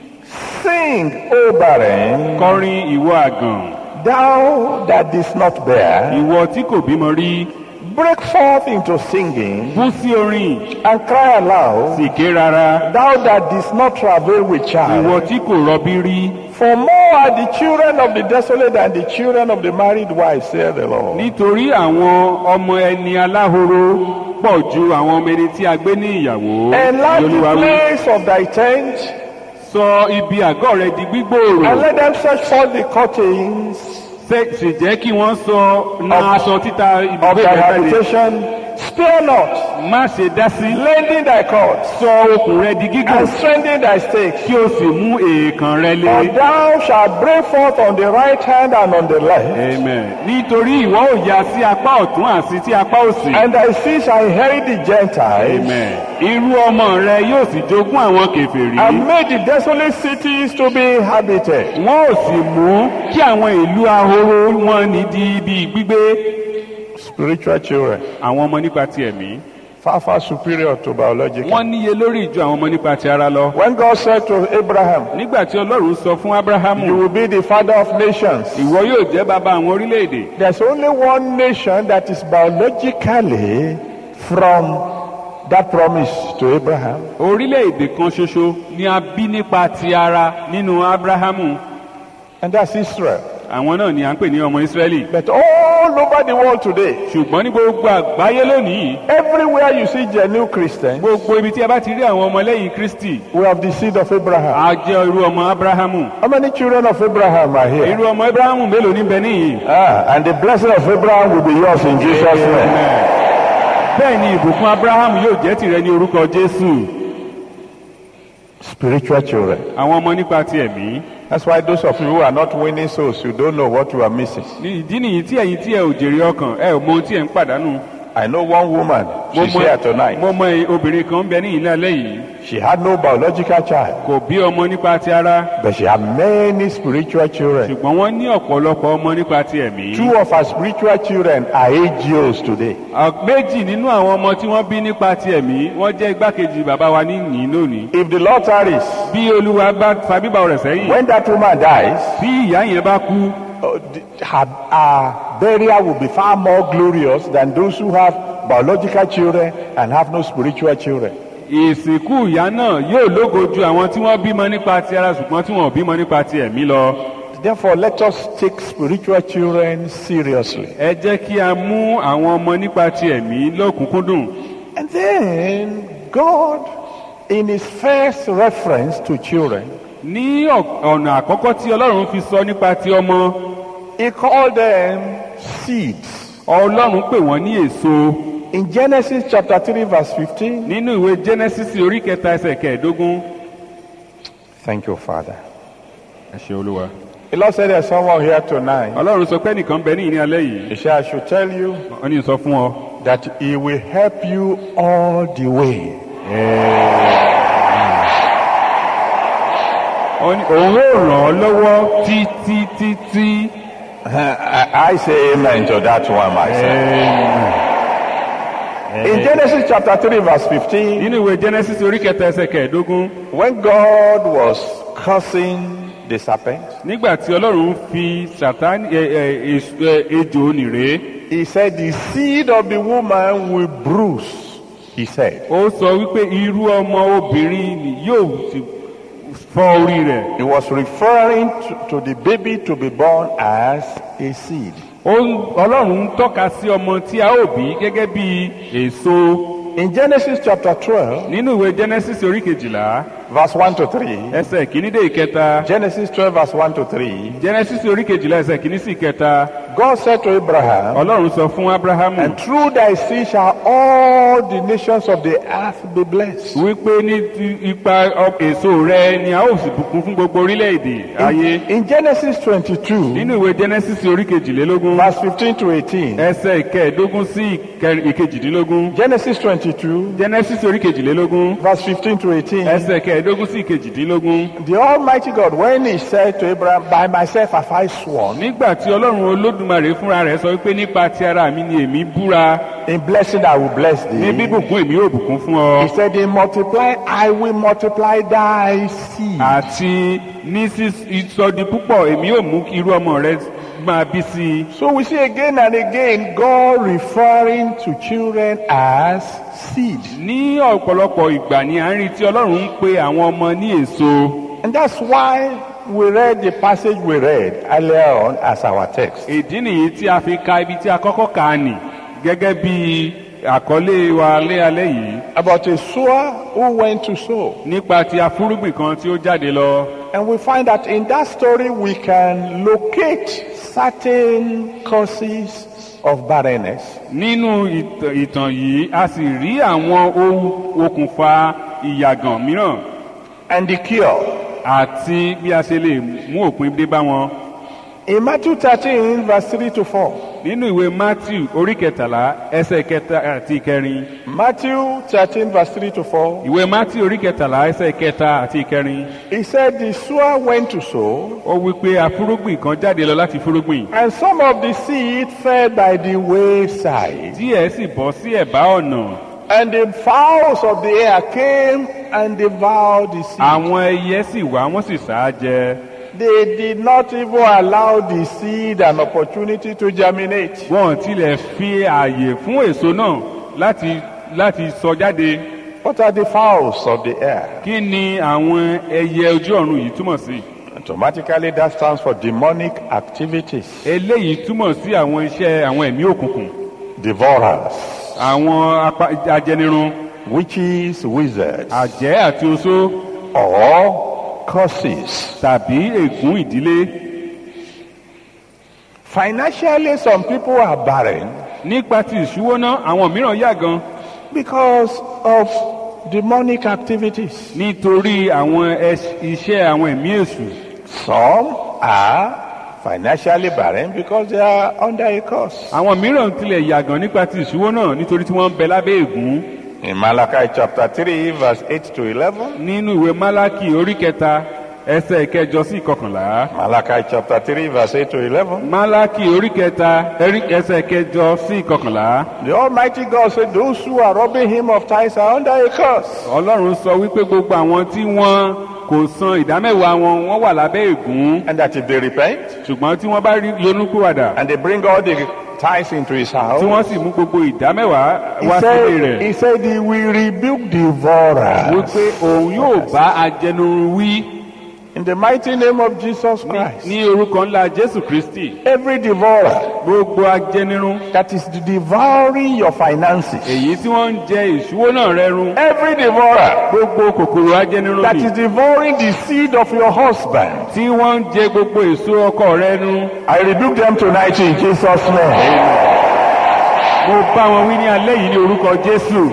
Sing, O barren,
kọrin ìwọ àgàn
thou that didst not bear,
ìwọ tí kò bímọ rí
break forth into singing
bú sí orin
and cry aloud,
sì ké rárá
thou that didst not travail with
ìwọ
child.
tí kò rọbí rí
For more are the children of the desolate than the children of the married wife, saith the Lord.
nítorí àwọn ọmọ ẹni aláhoro pọ̀ ju àwọn ọmọ ẹni tí a gbé ní ìyàwó
Enlarge the
Olúwa wí.
place of thy tent,
sọ ibi àgọ́ rẹ di gbígbòòrò
and let them stretch forth the curtains
Ṣé- sì jẹ́ kí wọ́n sọ na
Of-
aṣọ títa
of
ibùgbé
thy
rẹ jáde
habitation. Spare not,
má ṣe dá sí
lending thy cords,
sọ okùn rẹ di gígùn
and strengthen thy stakes.
kí o sì mú èèkàn rẹ lé.
For thou shalt break forth on the right hand and on the left,
amen. nítorí ìwọ ò ya sí apá ọ̀tún àti sí apá òsì.
and thy seed shall inherit the Gentiles,
amen. irú ọmọ rẹ yóò sì jogún àwọn kèfèrí.
and make the desolate cities to be inhabited.
wọn ò sì mú kí àwọn ìlú ahoro wọn ní di ibi gbígbé.
Spiritual children,
àwọn ọmọ nípa ti ẹ̀mí.
far, far superior to biological.
wọ́n níye lórí ìjọ àwọn ọmọ nípa ti ara lọ.
When God said to Abraham,
nígbà tí ọlọ́run sọ fún abrahamu
You will be the father of nations.
ìwọ yóò jẹ́ bàbá àwọn orílẹ̀-èdè.
There's only one nation that is biologically from that promise to Abraham.
orílẹ̀-èdè kan ṣoṣo ni a bí nípa ti ara nínú abrahamu.
And that's Israel.
àwọn náà ni à ń pè ní ọmọ israẹli.
But all all over the world today,
ṣùgbọ́n ní gbogbo àgbáyé lónìí
everywhere you see genuine Christians,
gbogbo ibi tí a bá ti rí àwọn ọmọlẹ́yìn kristi
we have the seed of Abraham.
a jẹ́ irú ọmọ abrahamu
How many children of Abraham are here?
irú ọmọ abrahamu mélòó níbẹ̀ níyì.
Ah, and the blessing of Abraham will be yours in Jesus' name.
bẹ́ẹ̀ ni ìbùkún abrahamu yóò jẹ́ tìrẹ ní orúkọ jésù
Spiritual children.
àwọn ọmọ nípa ti ẹ̀mí.
That's why those of you who are not winning souls, you don't know what you are missing.
ní ìdí nìyí tí ẹ̀yin tí ẹ ò jèrè ọkàn ẹ ò mọ ohun tí ẹ ń pàdánù.
I know one woman, she's here tonight.
mo mọ obìnrin kan ń bẹ ní ìlú alẹ́ yìí
She had no biological child,
kò bí ọmọ nípa ti ara
but she had many spiritual children.
ṣùgbọ́n wọ́n ní ọ̀pọ̀lọpọ̀ ọmọ nípa ti ẹ̀mí.
Two of her spiritual children are AGOs today.
À- méjì nínú àwọn ọmọ tí wọ́n bí nípa ti ẹ̀mí wọ́n jẹ́ igbákejì bàbá wa ní ìyìn lónìí.
If the Lord tarries,
bí olúwa bá fa bíbá rẹ̀ sẹ́yìn
when that woman dies,
bí ìyá yẹn bá kú
uh, the- her, her burial will be far more glorious than those who have biological children and have no spiritual children.
ìsìnkú ìyá náà yóò lógo ju àwọn tí wọ́n bímọ nípa ti ara ṣùgbọ́n tí wọ́n ò bímọ nípa ti ẹ̀mí lọ.
Therefore, let us take spiritual children seriously.
ẹ jẹ́ kí a mú àwọn ọmọ nípa ti ẹ̀mí lọ́kùnkúndùn.
And then, God, in His first reference to children,
ní ọ̀- ọ̀nà àkọ́kọ́ tí ọlọ́run fi sọ nípa ti ọmọ
He called them seeds.
ọlọ́run pè wọ́n ní èso
In Genesis chapter 3, verse 15,
nínú ìwé genesis orí kẹta ẹsẹ̀ kẹẹ̀ẹ́dógún.
thank you, Father.
ẹ ṣe olúwa.
The Lord said there's someone here tonight.
ọlọ́run sọ pé nìkan bẹ ní ìní alẹ́ yìí.
He said, I should tell you
wọ́n ní sọ fún ọ.
that He will help you all the way.
Ó ní òun ó ràn ọ́ lọ́wọ́ títí títí.
I, I say amen to that one myself. In Genesis chapter 3, verse 15,
nínú ìwé genesis orí kẹta ẹsẹ̀ kẹẹ̀ẹ́dógún.
when God was cursing the serpent,
nígbà tí ọlọ́run fi sàtánì ẹ ẹ èso- ẹ, ejò nìrè.
He said, The seed of the woman will bruise, He said.
ó sọ wípé irú ọmọ obìnrin ni yóò sì fọ́ orí rẹ̀.
He was referring to, to the baby to be born as a seed.
Ó ń- ọlọ́run ń tọ́ka sí ọmọ tí a ó bí gẹ́gẹ́ bí èso
In Genesis chapter 12,
nínú ìwé genesis orí kejìlá
verse 1 to 3,
ẹsẹ̀ kìíní dé ìkẹta
Genesis 12, verse 1 to 3,
genesis orí kejìlá ẹsẹ̀ kìíní sí ìkẹta
God said to Abraham,
ọlọ́run sọ fún abrahamu
And through thy seed shall all the nations of the earth be blessed.
wípé ní ti ipa ọ- èso rẹ ni a ó sì bùkún fún gbogbo orílẹ̀-èdè ayé
In, in Genesis 22,
nínú ìwé genesis orí kejìlélógún
verse 15 to 18,
ẹsẹ̀ ìkẹẹ̀dógún sí ìkẹ- ìkejìdínlógún
Genesis 22,
genesis orí kejìlélógún
verse 15 to 18,
ẹsẹ̀ kẹẹ̀ẹ́dógún sí ìkejìdínlógún
the Almighty God, when he said to Abraham, By myself have I sworn,
nígbà tí ọlọ́run olódùmarè fúnra rẹ̀ sọ wípé nípa ti ara mi ni èmi búra
in blessing I will bless
ní
thee.
bíbùkún èmi yóò bùkún fún ọ
He said, In multiply, I will multiply thy seed.
àti ní sísọdi púpọ̀ èmi yóò mú kí irú ọmọ rẹ máa bí sí i.
So we see again and again God referring to children as seed.
ní ọ̀pọ̀lọpọ̀ ìgbà ni à ń rí tí ọlọ́run ń pe àwọn ọmọ ní èso
And that's why we read the passage we read earlier on as our text.
ìdí nìyí tí a fi ka ibi tí a kọ́kọ́ kà á nì gẹ́gẹ́ bí àkọlé wa lé alẹ́ yìí
About a sower who went to sow.
nípa ti afúrúgbìn kan tí ó jáde lọ.
And we find that in that story we can locate certain causes of barrenness.
nínú ìtàn ìtàn yìí a sì rí àwọn ohun okùnfà ìyàgàn mìíràn
and the cure.
àti bí a ṣe lè mú òpin dé bá wọn.
In Matthew 13, verse 3 to 4.
nínú ìwé matthew orí kẹtàlá ẹsẹ̀ kẹta àti ìkẹrin
Matthew 13, verse 3 to 4.
ìwé matthew orí kẹtàlá ẹsẹ̀ kẹta àti ìkẹrin
He said, The sower went to sow,
ó wí pé afúrúgbìn kan jáde lọ láti fúrúgbìn
and some of the seed fell by the wayside.
díẹ̀ sì bọ́ sí ẹ̀bá ọ̀nà
And the fowls of the air came and devoured the seed.
àwọn ẹyẹ sì wá wọ́n sì sá á jẹ
They did not even allow the seed an opportunity to germinate.
wọn ò tilẹ̀ fi ààyè fún èso náà láti láti sọ jáde
What are the fowls of the air?
kí ni àwọn ẹyẹ ojú ọ̀run yìí túmọ̀ sí
Automatically, that stands for demonic activities,
eléyìí túmọ̀ sí àwọn iṣẹ́ àwọn ẹ̀mí òkùnkùn
devourers,
àwọn apa- ajẹnirun
witches, wizards,
àjẹ́ àti oṣó
or curses.
tàbí ègún ìdílé
Financially, some people are barren
nípa ti ìṣúwóná àwọn mìíràn yà gan
because of demonic activities.
nítorí àwọn ẹṣ- iṣẹ́ àwọn ẹ̀mí èṣù
Some are financially barren because they are under a curse.
àwọn mìíràn tilẹ̀ yà gan nípa ti ìṣúwóná nítorí tí wọ́n ń bẹ lábẹ́ ègún
In Malachi chapter 3, verse 8 to 11,
nínú ìwé málákì orí kẹta ẹsẹ̀ ìkẹjọ sí ìkọkànlá
Malachi chapter 3, verse 8 to 11,
málákì orí kẹta ẹrí- ẹsẹ̀ ìkẹjọ sí ìkọkànlá
the Almighty God said, Those who are robbing him of tithes are under a curse.
ọlọ́run sọ wípé gbogbo àwọn tí wọ́n kò san ìdámẹ́wàá wọn wọ́n wà lábẹ́ ègún
And that if they repent
ṣùgbọ́n tí wọ́n bá rí yonúkúwàdà
and they bring all the tithes into his
tí
house,
wọ́n sì mú gbogbo ìdámẹ́wàá
he
wá sílé
said,
rẹ̀
he said he will rebuke devourers.
wípé òun yóò bá ajẹnurun wí
In the mighty name of Jesus Christ,
ní orúkọ ńlá jésù kristi
every devourer
gbogbo ajẹnirun
that is devouring your finances,
èyí tí wọ́n ń jẹ ìṣúwó náà rẹ run
every devourer
gbogbo kòkòrò ajẹnirun
that
ni
is devouring the seed of your husband,
tí wọ́n ń jẹ gbogbo èso ọkọ rẹ run
I rebuke them tonight in Jesus' name.
mo bá wọn wí ní alẹ́ yìí ní orúkọ jésù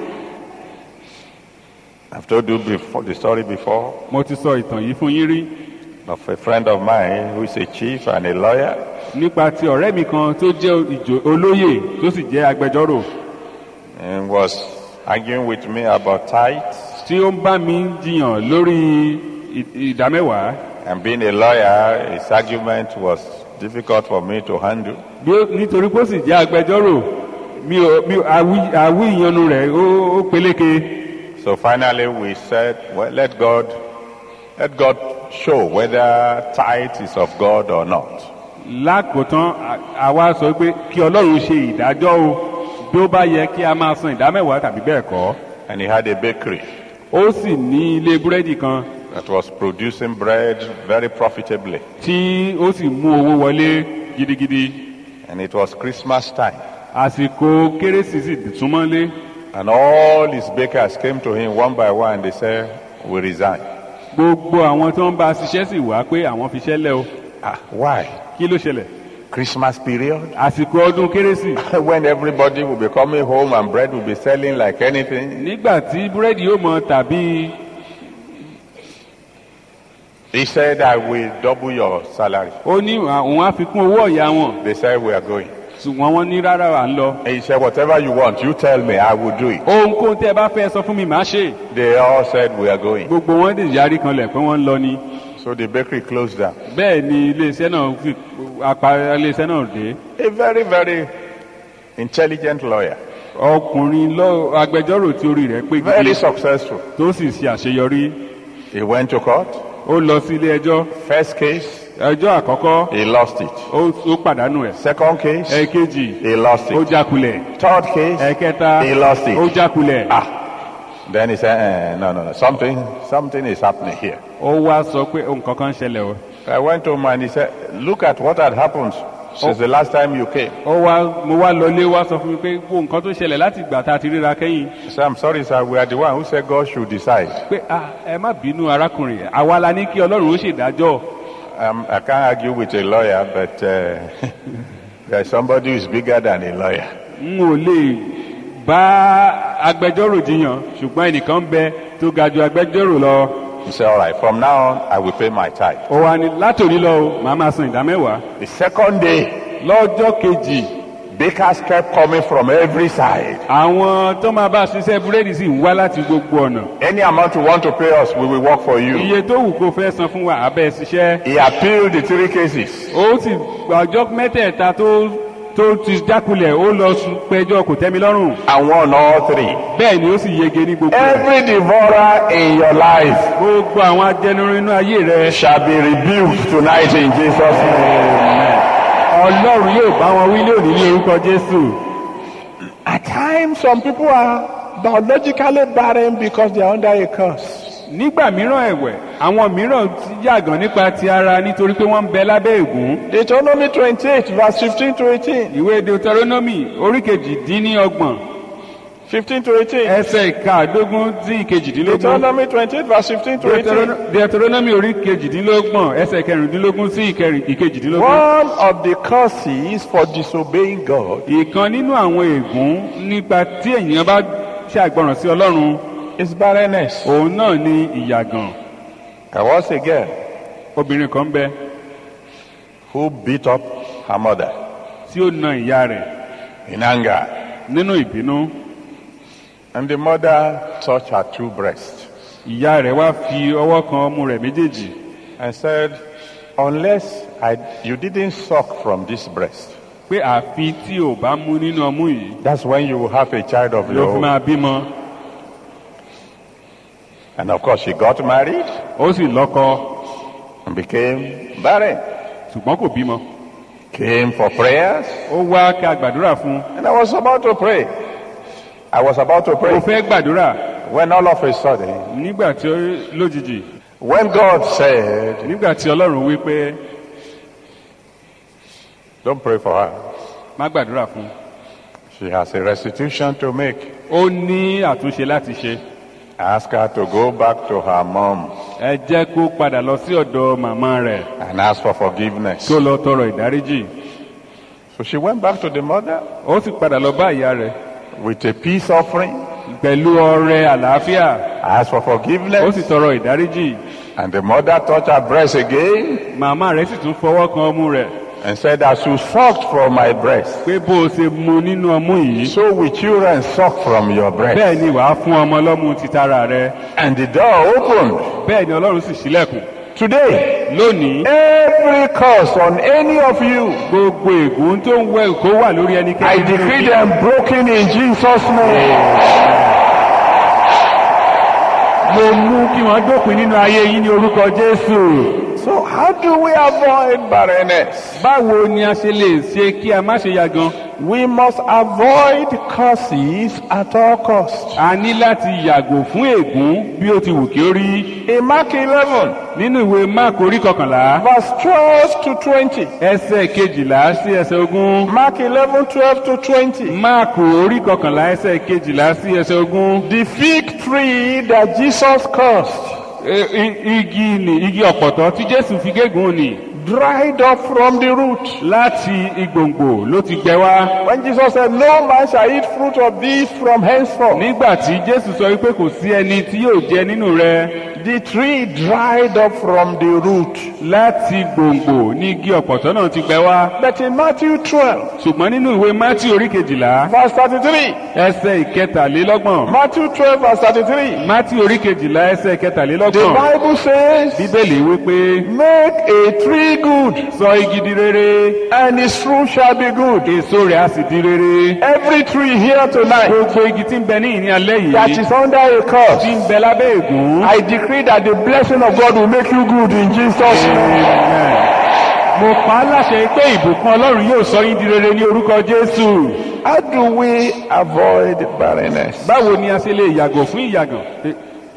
I've told you before, the story before
mo ti sọ ìtàn yìí fún yín rí
of a friend of mine who is a chief and a lawyer.
nípa ti ọ̀rẹ́ mi kan tó jẹ́ ìjò olóyè tó sì jẹ́ agbẹjọ́rò
and was arguing with me about tithes.
tí ó ń bá mi jiyàn lórí ì- ìdámẹ́wàá
And being a lawyer, his argument was difficult for me to handle.
bí ó nítorí pé ó sì jẹ́ agbẹjọ́rò mi ò mi ò àwí àwí ìyanu rẹ̀ ó ó peléke
So finally we said, well, let God, let God show whether tithe is of God or not.
lákòótán à- àwa sọ pé kí ọlọ́run ṣe ìdájọ́ o bí ó bá yẹ kí a máa san ìdámẹ́wàá tàbí bẹ́ẹ̀ kọ́
And he had a bakery
ó sì ní ilé búrẹ́dì kan
that was producing bread very profitably.
tí ó sì mú owó wọlé gidigidi
And it was Christmas time.
àsìkò kérésì sì súnmọ́lé
And all his bakers came to him one by one. They said, we resign.
gbogbo àwọn tó ń bá a ṣiṣẹ́ sì wá pé àwọn fi ṣẹ́lẹ̀ o
Ah, why?
kí ló ṣẹlẹ̀
Christmas period?
àsìkò ọdún kérésì
when everybody will be coming home and bread will be selling like anything.
nígbà tí búrẹ́dì yóò mọ tàbí
He said, I will double your salary.
ó ní àwọn á fi kún owó ọ̀yà wọn
They said, we are going.
ṣùgbọ́n wọ́n ní rárá à ń lọ
And he said, whatever you want, you tell me, I will do it.
ohunkóhun tẹ́ ẹ bá fẹ́ sọ fún mi màá ṣe
They all said, we are going.
gbogbo wọn dè yarí kanlẹ̀ pé wọ́n ń lọ ni
So the bakery closed down.
bẹ́ẹ̀ ni iléeṣẹ́ náà fi apá iléeṣẹ́ náà dé
A very, very intelligent lawyer.
ọkùnrin lọ agbẹjọ́rò tí orí rẹ̀ pé
Very
gidi
successful.
tó sì ṣe àṣeyọrí
He went to court.
ó lọ sí ilé ẹjọ́
First case,
ẹjọ́ àkọ́kọ́
he lost it.
ó ó pàdánù ẹ̀
Second case,
ẹ̀kejì
he lost
ó
it.
jákulẹ̀
Third case,
ẹ̀kẹta
he lost
ó
it.
jákulẹ̀
Ah. Then he said, eh, no, no, no. Something, something is happening here.
ó wá sọ pé nǹkan kan ń ṣẹlẹ̀ o
I went to him and he said, look at what had happened since the last time you came.
ó wá mo wá lọlé wá sọ fún mi pé gbogbo nǹkan tó ṣẹlẹ̀ láti ìgbà tá a ti ríra kẹ́yìn
I said, I'm sorry, sir. We are the one who said God should decide.
pé ah ẹ má bínú arákùnrin àwa la ní kí ọlọ́run ó ṣèdájọ́
Um, I can't argue with a lawyer, but uh, there's somebody who is bigger than a lawyer.
n ò lè bá agbẹjọ́rò jiyàn ṣùgbọ́n ẹnìkan ń bẹ tó ga ju agbẹjọ́rò lọ
He said, all right, from now on, I will pay my tithe.
ó wá ní látòrí lọ o màá máa san ìdá mẹ́wàá
The second day,
lọ́jọ́ kejì
bakers kept coming from every side.
àwọn tó máa bá a ṣiṣẹ́ búrẹ́dì sì ń wá láti gbogbo ọ̀nà
Any amount you want to pay us, we will work for you.
iye tó wù kó fẹ́ san fún wa abẹ́ ṣiṣẹ́
He appealed the three cases.
ó sì ọjọ́ mẹ́tẹ̀ẹ̀ta tó tó ti jákulẹ̀ ó lọ sùn péjọ kò tẹ́mi lọ́rùn
and won all three.
bẹ́ẹ̀ ni ó sì yege ní gbogbo rẹ̀.
Every devourer in your life
gbogbo àwọn ajẹnirun inú ayé rẹ
shall be rebuked tonight in Jesus' name.
ọlọ́run yóò bá wọn wí lónìí ní orúkọ jésù
At times, some people are biologically barren because they are under a curse.
nígbà mìíràn ẹ̀wẹ̀ àwọn mìíràn ti yàgàn nípa ti ara nítorí pé wọ́n ń bẹ lábẹ́ ègún
Deuteronomy 28, verse 15 to 18.
ìwé deuteronomy orí kejìdínlọ́gbọ̀n
15 to 18.
ẹsẹ̀ ìkaàdógún sí ìkejìdínlógún
Deuteronomy 28, verse 15 to 18.
Deuterono- deuteronomy orí kejìdínlọ́gbọ̀n ẹsẹ̀ kẹrìndínlógún sí ìkẹrìn- ìkejìdínlógún.
One of the curses for disobeying God
ìkan nínú àwọn ègún nípa tí ènìyàn bá ṣàgbọràn sí ọlọ́run
is barrenness.
òun náà ni ìyàgàn
There was a girl
obìnrin kan bẹ
who beat up her mother
tí ó na ìyá rẹ̀
in anger.
nínú ìbínú
And the mother touched her two breasts
ìyá rẹ̀ wá fi ọwọ́ kan ọmú rẹ̀ méjèèjì
and said, Unless I, you didn't suck from this breast,
pé àfi tí ò bá mú nínú ọmú yìí
that's when you will have a child of
ló
your
fi
own.
máa bímọ
And of course, she got married
ó sì lọ́kọ
and became barren.
ṣùgbọ́n kò bímọ
Came for prayers,
ó wá ká gbàdúrà fún
and I was about to pray. I was about to
ó
pray
fẹ́ gbàdúrà
when all of a sudden,
nígbà tí ó lójijì
when God said,
nígbà tí ọlọ́run wí pé
Don't pray for her,
má gbàdúrà fún
she has a restitution to make.
ó ní àtúnṣe láti ṣe
Ask her to go back to her mom
ẹ jẹ́ kó padà lọ sí ọ̀dọ̀ màmá rẹ̀
and ask for forgiveness.
kí ó lọ tọrọ ìdáríjì
So she went back to the mother
ó sì padà lọ bá ìyá rẹ̀
with a peace offering,
pẹ̀lú ọrẹ àlàáfíà
asked for
ó sì
forgiveness,
tọrọ ìdáríjì
and the mother touched her breast again
màmá rẹ̀ sì tún fọwọ́ kan ọmú rẹ̀
and said, As you sucked from my breast,
pé bó o ṣe mu nínú ọmú yìí
so will children suck from your breast.
bẹ́ẹ̀ ni wàá fún ọmọ lọ́mú titara rẹ̀
And the door opened.
bẹ́ẹ̀ ni ọlọ́run sì ṣílẹ̀kùn
Today,
lónìí
every curse on any of you,
gbogbo ègún tó ń wẹ kó wà lórí
I
ẹnikẹ́ni nínú
decree
yín.
them broken in Jesus' name.
mo mú kí wọ́n dópin nínú ayé yín ní orúkọ jésù
So, how do we avoid barrenness?
báwo ni a ṣe lè ṣe kí a má ṣe yàgàn
We must avoid curses at all costs.
a ní láti yàgò fún ègún bí ó ti wù kí ó rí
In Mark 11,
nínú ìwé mark orí kọkànlá
verse 12 to 20.
ẹsẹ̀ kejìlá sí ẹsẹ̀ ogún
Mark 11, 12 to 20.
mark orí kọkànlá ẹsẹ̀ kejìlá sí ẹsẹ̀ ogún
The fig tree that Jesus cursed
E- i- igi ni igi ọ̀pọ̀tọ́ tí jésù fi gégùn ni
dried up from the root.
láti igbòǹgbò ló ti gbẹ wá
When Jesus said, No man shall eat fruit of these from henceforth,
nígbà tí jésù sọ wípé kò sí ẹni tí yóò jẹ nínú rẹ
the tree dried up from the root.
láti gbòǹgbò ní igi ọ̀pọ̀tọ́ náà ti gbẹ wá
But in Matthew 12,
ṣùgbọ́n nínú ìwé mátí orí kejìlá
verse 33,
ẹsẹ̀ ìkẹtàlélọ́gbọ̀n
Matthew 12, verse 33,
mátí orí kejìlá ẹsẹ̀
the
ìkẹtàlélọ́gbọ̀n
Bible says,
bíbélì wípé
Make a tree good,
sọ igi di rere
and its fruit shall be good.
èso rẹ̀ á sì di rere
Every tree here tonight
gbogbo igi tí ń bẹ ní ìní alẹ́
that
yìí
is under a
tí
curse,
ń bẹ lábẹ́ ègún
I decree that the blessing of God will make you good in Jesus' name.
Amen. mo pa á láṣẹ pé ìbùkún ọlọ́run yóò sọ yín di rere ní orúkọ jésù
How do we avoid barrenness?
báwo ni a ṣe lè yàgò fún ìyàgàn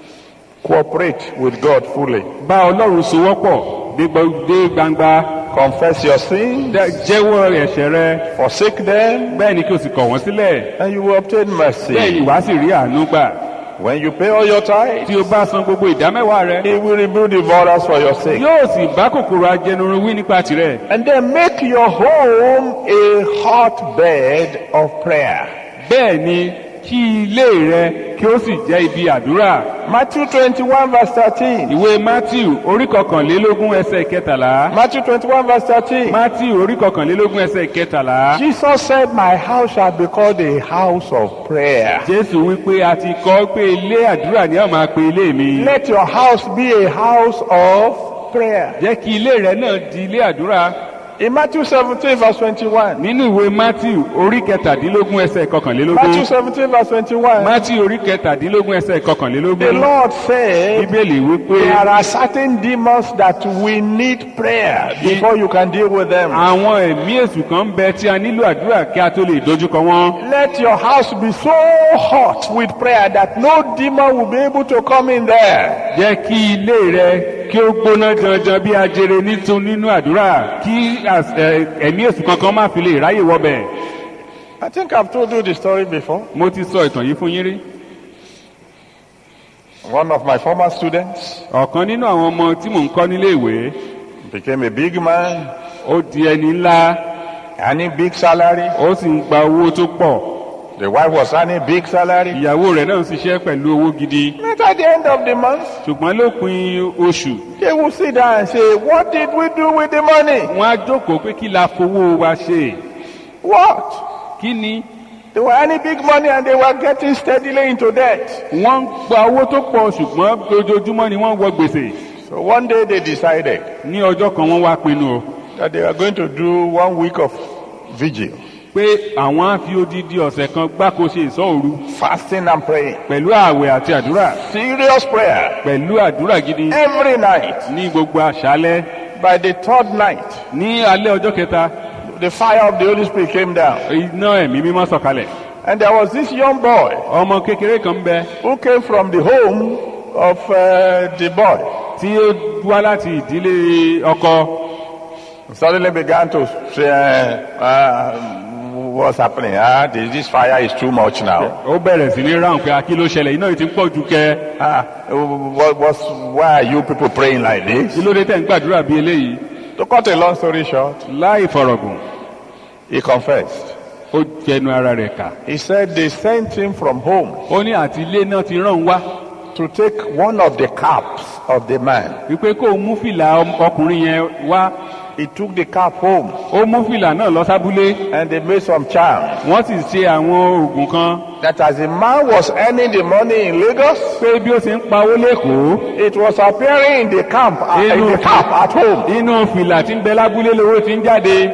Cooperate with God fully.
bá ọlọ́run sowọ́pọ̀ dé gba- dé gbangba
Confess your sins,
dá- jẹ́wọ́ ẹ̀ṣẹ̀ rẹ
forsake them,
bẹ́ẹ̀ ni kí o sì kọ̀ wọ́n sílẹ̀
and you will obtain
bẹ́ẹ̀ ni
mercy.
wàá sì rí àánú gbà
When you pay all your tithes,
tí o bá san gbogbo ìdámẹ́wàá rẹ
He will rebuild the borders for your sake.
yóò sì bá kòkòrò ajẹnurun wí nípa tirẹ̀
And then make your home a hotbed of prayer.
bẹ́ẹ̀ ni kí ilé rẹ kí ó sì jẹ́ ibi àdúrà
Matthew 21 verse 13.
ìwé matthew orí kọkànlélógún ẹsẹ̀ kẹtàlá
Matthew 21 verse 13.
matthew orí kọkànlélógún ẹsẹ̀ kẹtàlá
Jesus said, My house shall be called a house of prayer.
jésù wípé a ti kọ́ pé ilé àdúrà ni a máa pe ilé mi
Let your house be a house of prayer.
jẹ́ kí ilé rẹ náà di ilé àdúrà
In Matthew 17, verse 21.
nínú ìwé matthew orí kẹtàdínlógún ẹsẹ̀
Matthew
kọkànlélógún
17, verse 21.
matthew orí kẹtàdínlógún ẹsẹ̀
The
kọkànlélógún
Lord said,
bíbélì wípé
There are certain demons that we need prayer before you can deal with them.
àwọn ẹ̀mí èṣù kan ń bẹ tí a nílò àdúrà kí a tó lè dojúkọ wọn.
Let your house be so hot with prayer that no demon will be able to come in there.
jẹ́ kí ilé rẹ kí ó gbóná janjan bí ajere nítun nínú àdúrà kí às- ẹ, ẹ̀mí èṣù kankan má fi lè ráyè wọbẹ̀.
I think I've told you the story before.
mo ti sọ ìtàn yìí fún yín rí.
One of my former students
ọ̀kan nínú àwọn ọmọ tí mò ń kọ́ nílé ìwé
became a big man,
ó di ẹni ńlá
earning big salary.
ó sì ń gba owó tó pọ̀
The wife was earning big salary.
ìyàwó rẹ̀ náà ń ṣiṣẹ́ pẹ̀lú owó gidi
But at the end of the month,
ṣùgbọ́n lópin oṣù
they will sit down and say, What did we do with the money?
wọ́n á jókòó pé kí la fowó wa ṣe
What?
kí ni
They were earning big money and they were getting steadily into debt.
wọ́n ń gba owó tó pọ̀ ṣùgbọ́n ojoojúmọ́ ni wọ́n wọ gbèsè
So one day they decided
ní ọjọ́ kan wọ́n wá pinnu o
that they were going to do one week of vigil,
pé àwọn á fi odidi ọ̀sẹ̀ kan gbáko ṣe ìsọ́ òru
fasting and praying.
pẹ̀lú ààwẹ̀ àti àdúrà
Serious prayer
pẹ̀lú àdúrà gidi
every night.
ní gbogbo àṣálẹ́
By the third night,
ní alẹ́ ọjọ́ kẹta
the fire of the Holy Spirit came down.
iná ẹ̀mí mímọ́ sọ̀kalẹ̀
And there was this young boy
ọmọ kékeré kan ń bẹ
who came from the home of uh, the boy.
tí ó wá láti ìdílé ọkọ
Suddenly began to say, uh, uh, What's happening? Ah, this this fire is too much now.
ó bẹ̀rẹ̀ sí ní ráhùn pé akí ló ṣẹlẹ̀ iná yìí ti ń pọ̀ ju kẹ
Ah, what, what's, why are you people praying like
kí
this?
ló dé tẹ̀ ń gbàdúrà bí eléyìí
To cut a long story short,
láì fọ̀rọ̀gùn
he confessed.
ó jẹnu ara rẹ̀ kà
He said they sent him from home
ó ní àti ilé náà ti rán òun wá
to take one of the caps of the man.
wípé kó o mú fìlà ọm- ọkùnrin yẹn wá
He took the cap home
ó mú fìlà náà lọ sábúlé
and they made some charms
wọ́n sì ṣe àwọn oògùn kan
that as the man was earning the money in Lagos,
pé bí ó ṣe ń pawó lẹ́kọ̀ọ́
it was appearing in the camp, uh, in the cap at home.
inú fìlà tí ń bẹ lábúlé lówó ti ń jáde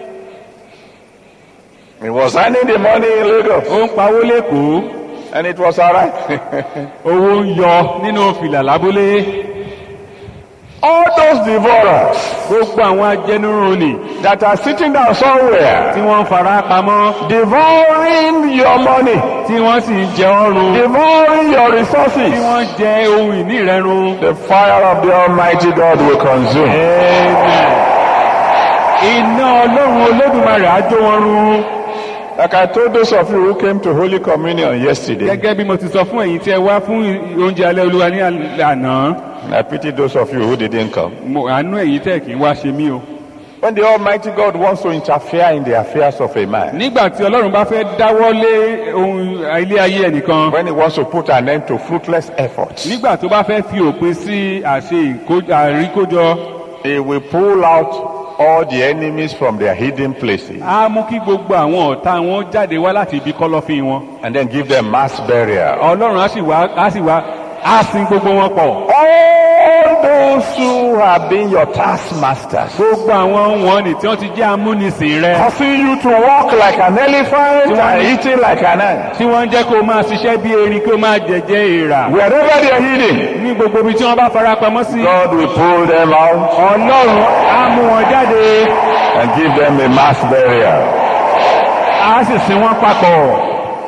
He was earning the money in Lagos
ó ń pawó lẹ́kọ̀ọ́
and it was alright.
owó ń yọ nínú fìlà lábúlé
All those devourers
gbogbo àwọn ajẹnurun ni
that are sitting down somewhere,
tí wọ́n ń fara pamọ́
devouring your money,
tí wọ́n sì ń jẹ ọrùn
devouring your
tí
resources,
wọ́n jẹ ohun ìní rẹ run.
the fire of the Almighty God will consume.
Amen. iná ọlọ́run olódùmarè á jó wọn run.
Like I told those of you who came to Holy Communion yesterday,
gẹ́gẹ́ bí mo ti sọ fún ẹ̀yin tí ẹ wá fún oúnjẹ alẹ́ olúwa ní àná
I pity those of you who didn't come.
mo àánú ẹ̀yin tẹ̀ kí n wá ṣe mí o.
When the Almighty God wants to interfere in the affairs of a man,
nígbà tí ọlọ́run bá fẹ́ dáwọ́ lé ohun ilé ayé ẹnìkan
when he wants to put an end to fruitless efforts,
nígbà tó bá fẹ́ fi òpin sí àṣe ìkó- àríkójọ
he will pull out all the enemies from their hidden places
á mú kí gbogbo àwọn ọ̀tá wọn jáde wá láti ibi kọ́lọ́fín wọn.
and then give them mass burial.
ọlọ́run á sì wá á sì wá á sin gbogbo wọn pọ̀.
All those who have been your taskmasters,
gbogbo àwọn wọn ni tí wọ́n ti jẹ́ amúnisìn rẹ.
causing you to walk like an elephant and eating like an ant.
tí wọ́n ń jẹ́ kó o máa ṣiṣẹ́ bí erin kó o máa jẹ̀jẹ̀ èèrà.
Wherever they are hidden,
ní gbogbo ibi tí wọ́n bá fara pamọ́ sí.
God will pull them out
ọlọ́run á mú wọn jáde
and give them a mass burial.
á sì sin wọn papọ̀.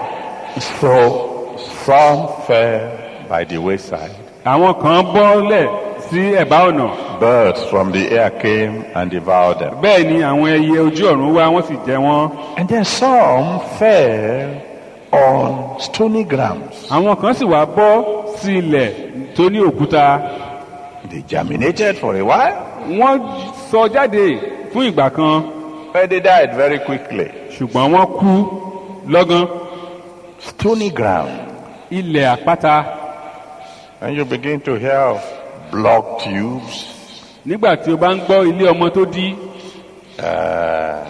So some fell by the wayside.
àwọn kan bọ́lẹ̀ sí ẹ̀bá ọ̀nà.
Birds from the air came and devoured them.
bẹ́ẹ̀ ni àwọn ẹyẹ ojú ọ̀run wá wọ́n sì jẹ wọ́n.
And then some fell on stony grounds.
àwọn kan sì wá bọ́ sí ilẹ̀ tó ní òkúta.
They germinated for a while,
wọ́n sọ jáde fún ìgbà kan
but they died very quickly.
ṣùgbọ́n wọ́n kú lọ́gán.
Stony ground.
ilẹ̀ àpáta
And you begin to hear of blocked tubes,
nígbà tí o bá ń gbọ́ ilé ọmọ tó dí
uh,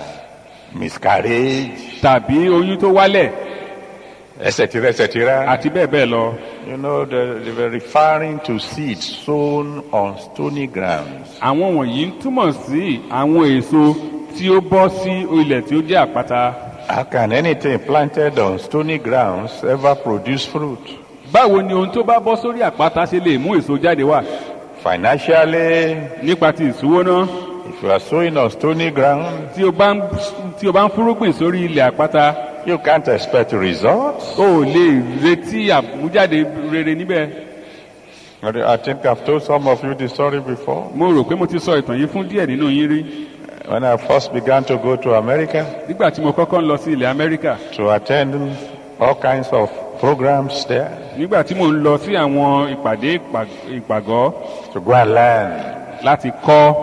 miscarriage,
tàbí oyún tó wálẹ̀
etc., etc.
àti bẹ́ẹ̀ bẹ́ẹ̀ lọ.
You know, they, they were referring to seeds sown on stony grounds.
àwọn wọ̀nyí ń túmọ̀ sí àwọn èso tí ó bọ́ sí ilẹ̀ tí ó jẹ́ àpáta.
How can anything planted on stony grounds ever produce fruit?
báwo ni ohun tó bá bọ́ sórí àpáta ṣe lè mú èso jáde wá
Financially,
nípa ti ìṣúwóná
if you are sowing on stony ground,
tí o bá ń tí o bá ń fúrúgbìn sórí ilẹ̀ àpáta
you can't expect results.
o ò lè retí àmújáde rere níbẹ̀.
I think I've told some of you the story before.
mo rò pé mo ti sọ ìtàn yìí fún díẹ̀ nínú yín rí
When I first began to go to America
nígbà tí mo kọ́kọ́ ń lọ sí ilẹ̀ amẹ́ríkà
to attend all kinds of programs there,
nígbà tí mo ń lọ sí àwọn ìpàdé ìpà- ìpàgọ́
to go and learn.
láti kọ́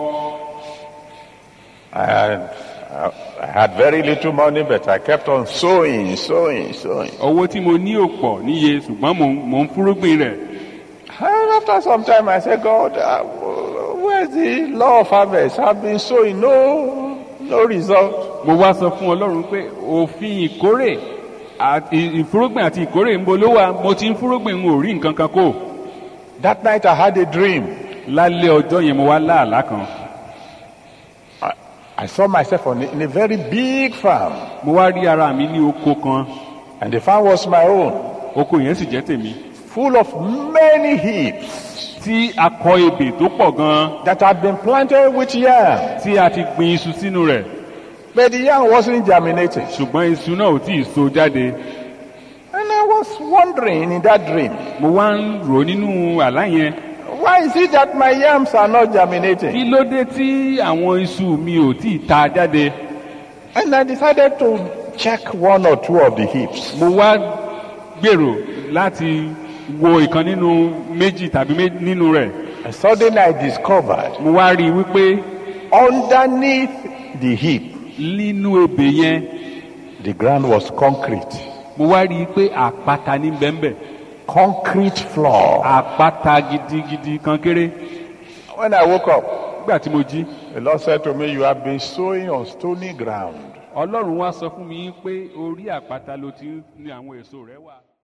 I had, I had very little money, but I kept on sowing, sowing, sowing.
owó tí mo ní ò pọ̀ níye ṣùgbọ́n mò ń- mò ń fúrúgbìn rẹ̀
And after some time, I said, God, uh, where's the law of harvest? I've been sowing, no, no result.
mo wá sọ fún ọlọ́run pé òfin ìkórè àti ìfúrúgbìn àti ìkórè ń bo ló wà mo ti ń fúrúgbìn n ò rí nǹkan kan kó
That night, I had a dream.
lálẹ́ ọjọ́ yẹn mo wá láàlá kan
I, I saw myself on, a- in a very big farm,
mo wá rí ara mi ní oko kan
and the farm was my own,
oko yẹn sì jẹ́ tèmi
full of many heaps
tí a kọ ebè tó pọ̀ gan
that had been planted with yam.
tí a ti gbin iṣu sínú rẹ̀
But the yam wasn't germinating.
ṣùgbọ́n iṣu náà ò tí ì so jáde
And I was wondering in that dream,
mo wá ń rò nínú àlá yẹn
why is it that my yams are not
kí
germinating?
ló dé tí àwọn iṣu mi ò tí ì ta jáde
And I decided to check one or two of the heaps.
mo wá gbèrò láti wo ìkan nínú méjì tàbí mé- nínú rẹ̀
And suddenly I discovered
mo wá rí i wípé
underneath the heap,
nínú ebè yẹn
the ground was concrete.
mo wá rí i pé àpáta ní bẹ́ńbẹ́
Concrete floor.
àpáta gidigidi kan kéré
When I woke up,
nígbà tí mo jí
the Lord said to me, You have been sowing on stony ground.
ọlọ́run wá sọ fún mi pé orí àpáta ló ti ní àwọn èso rẹ wà.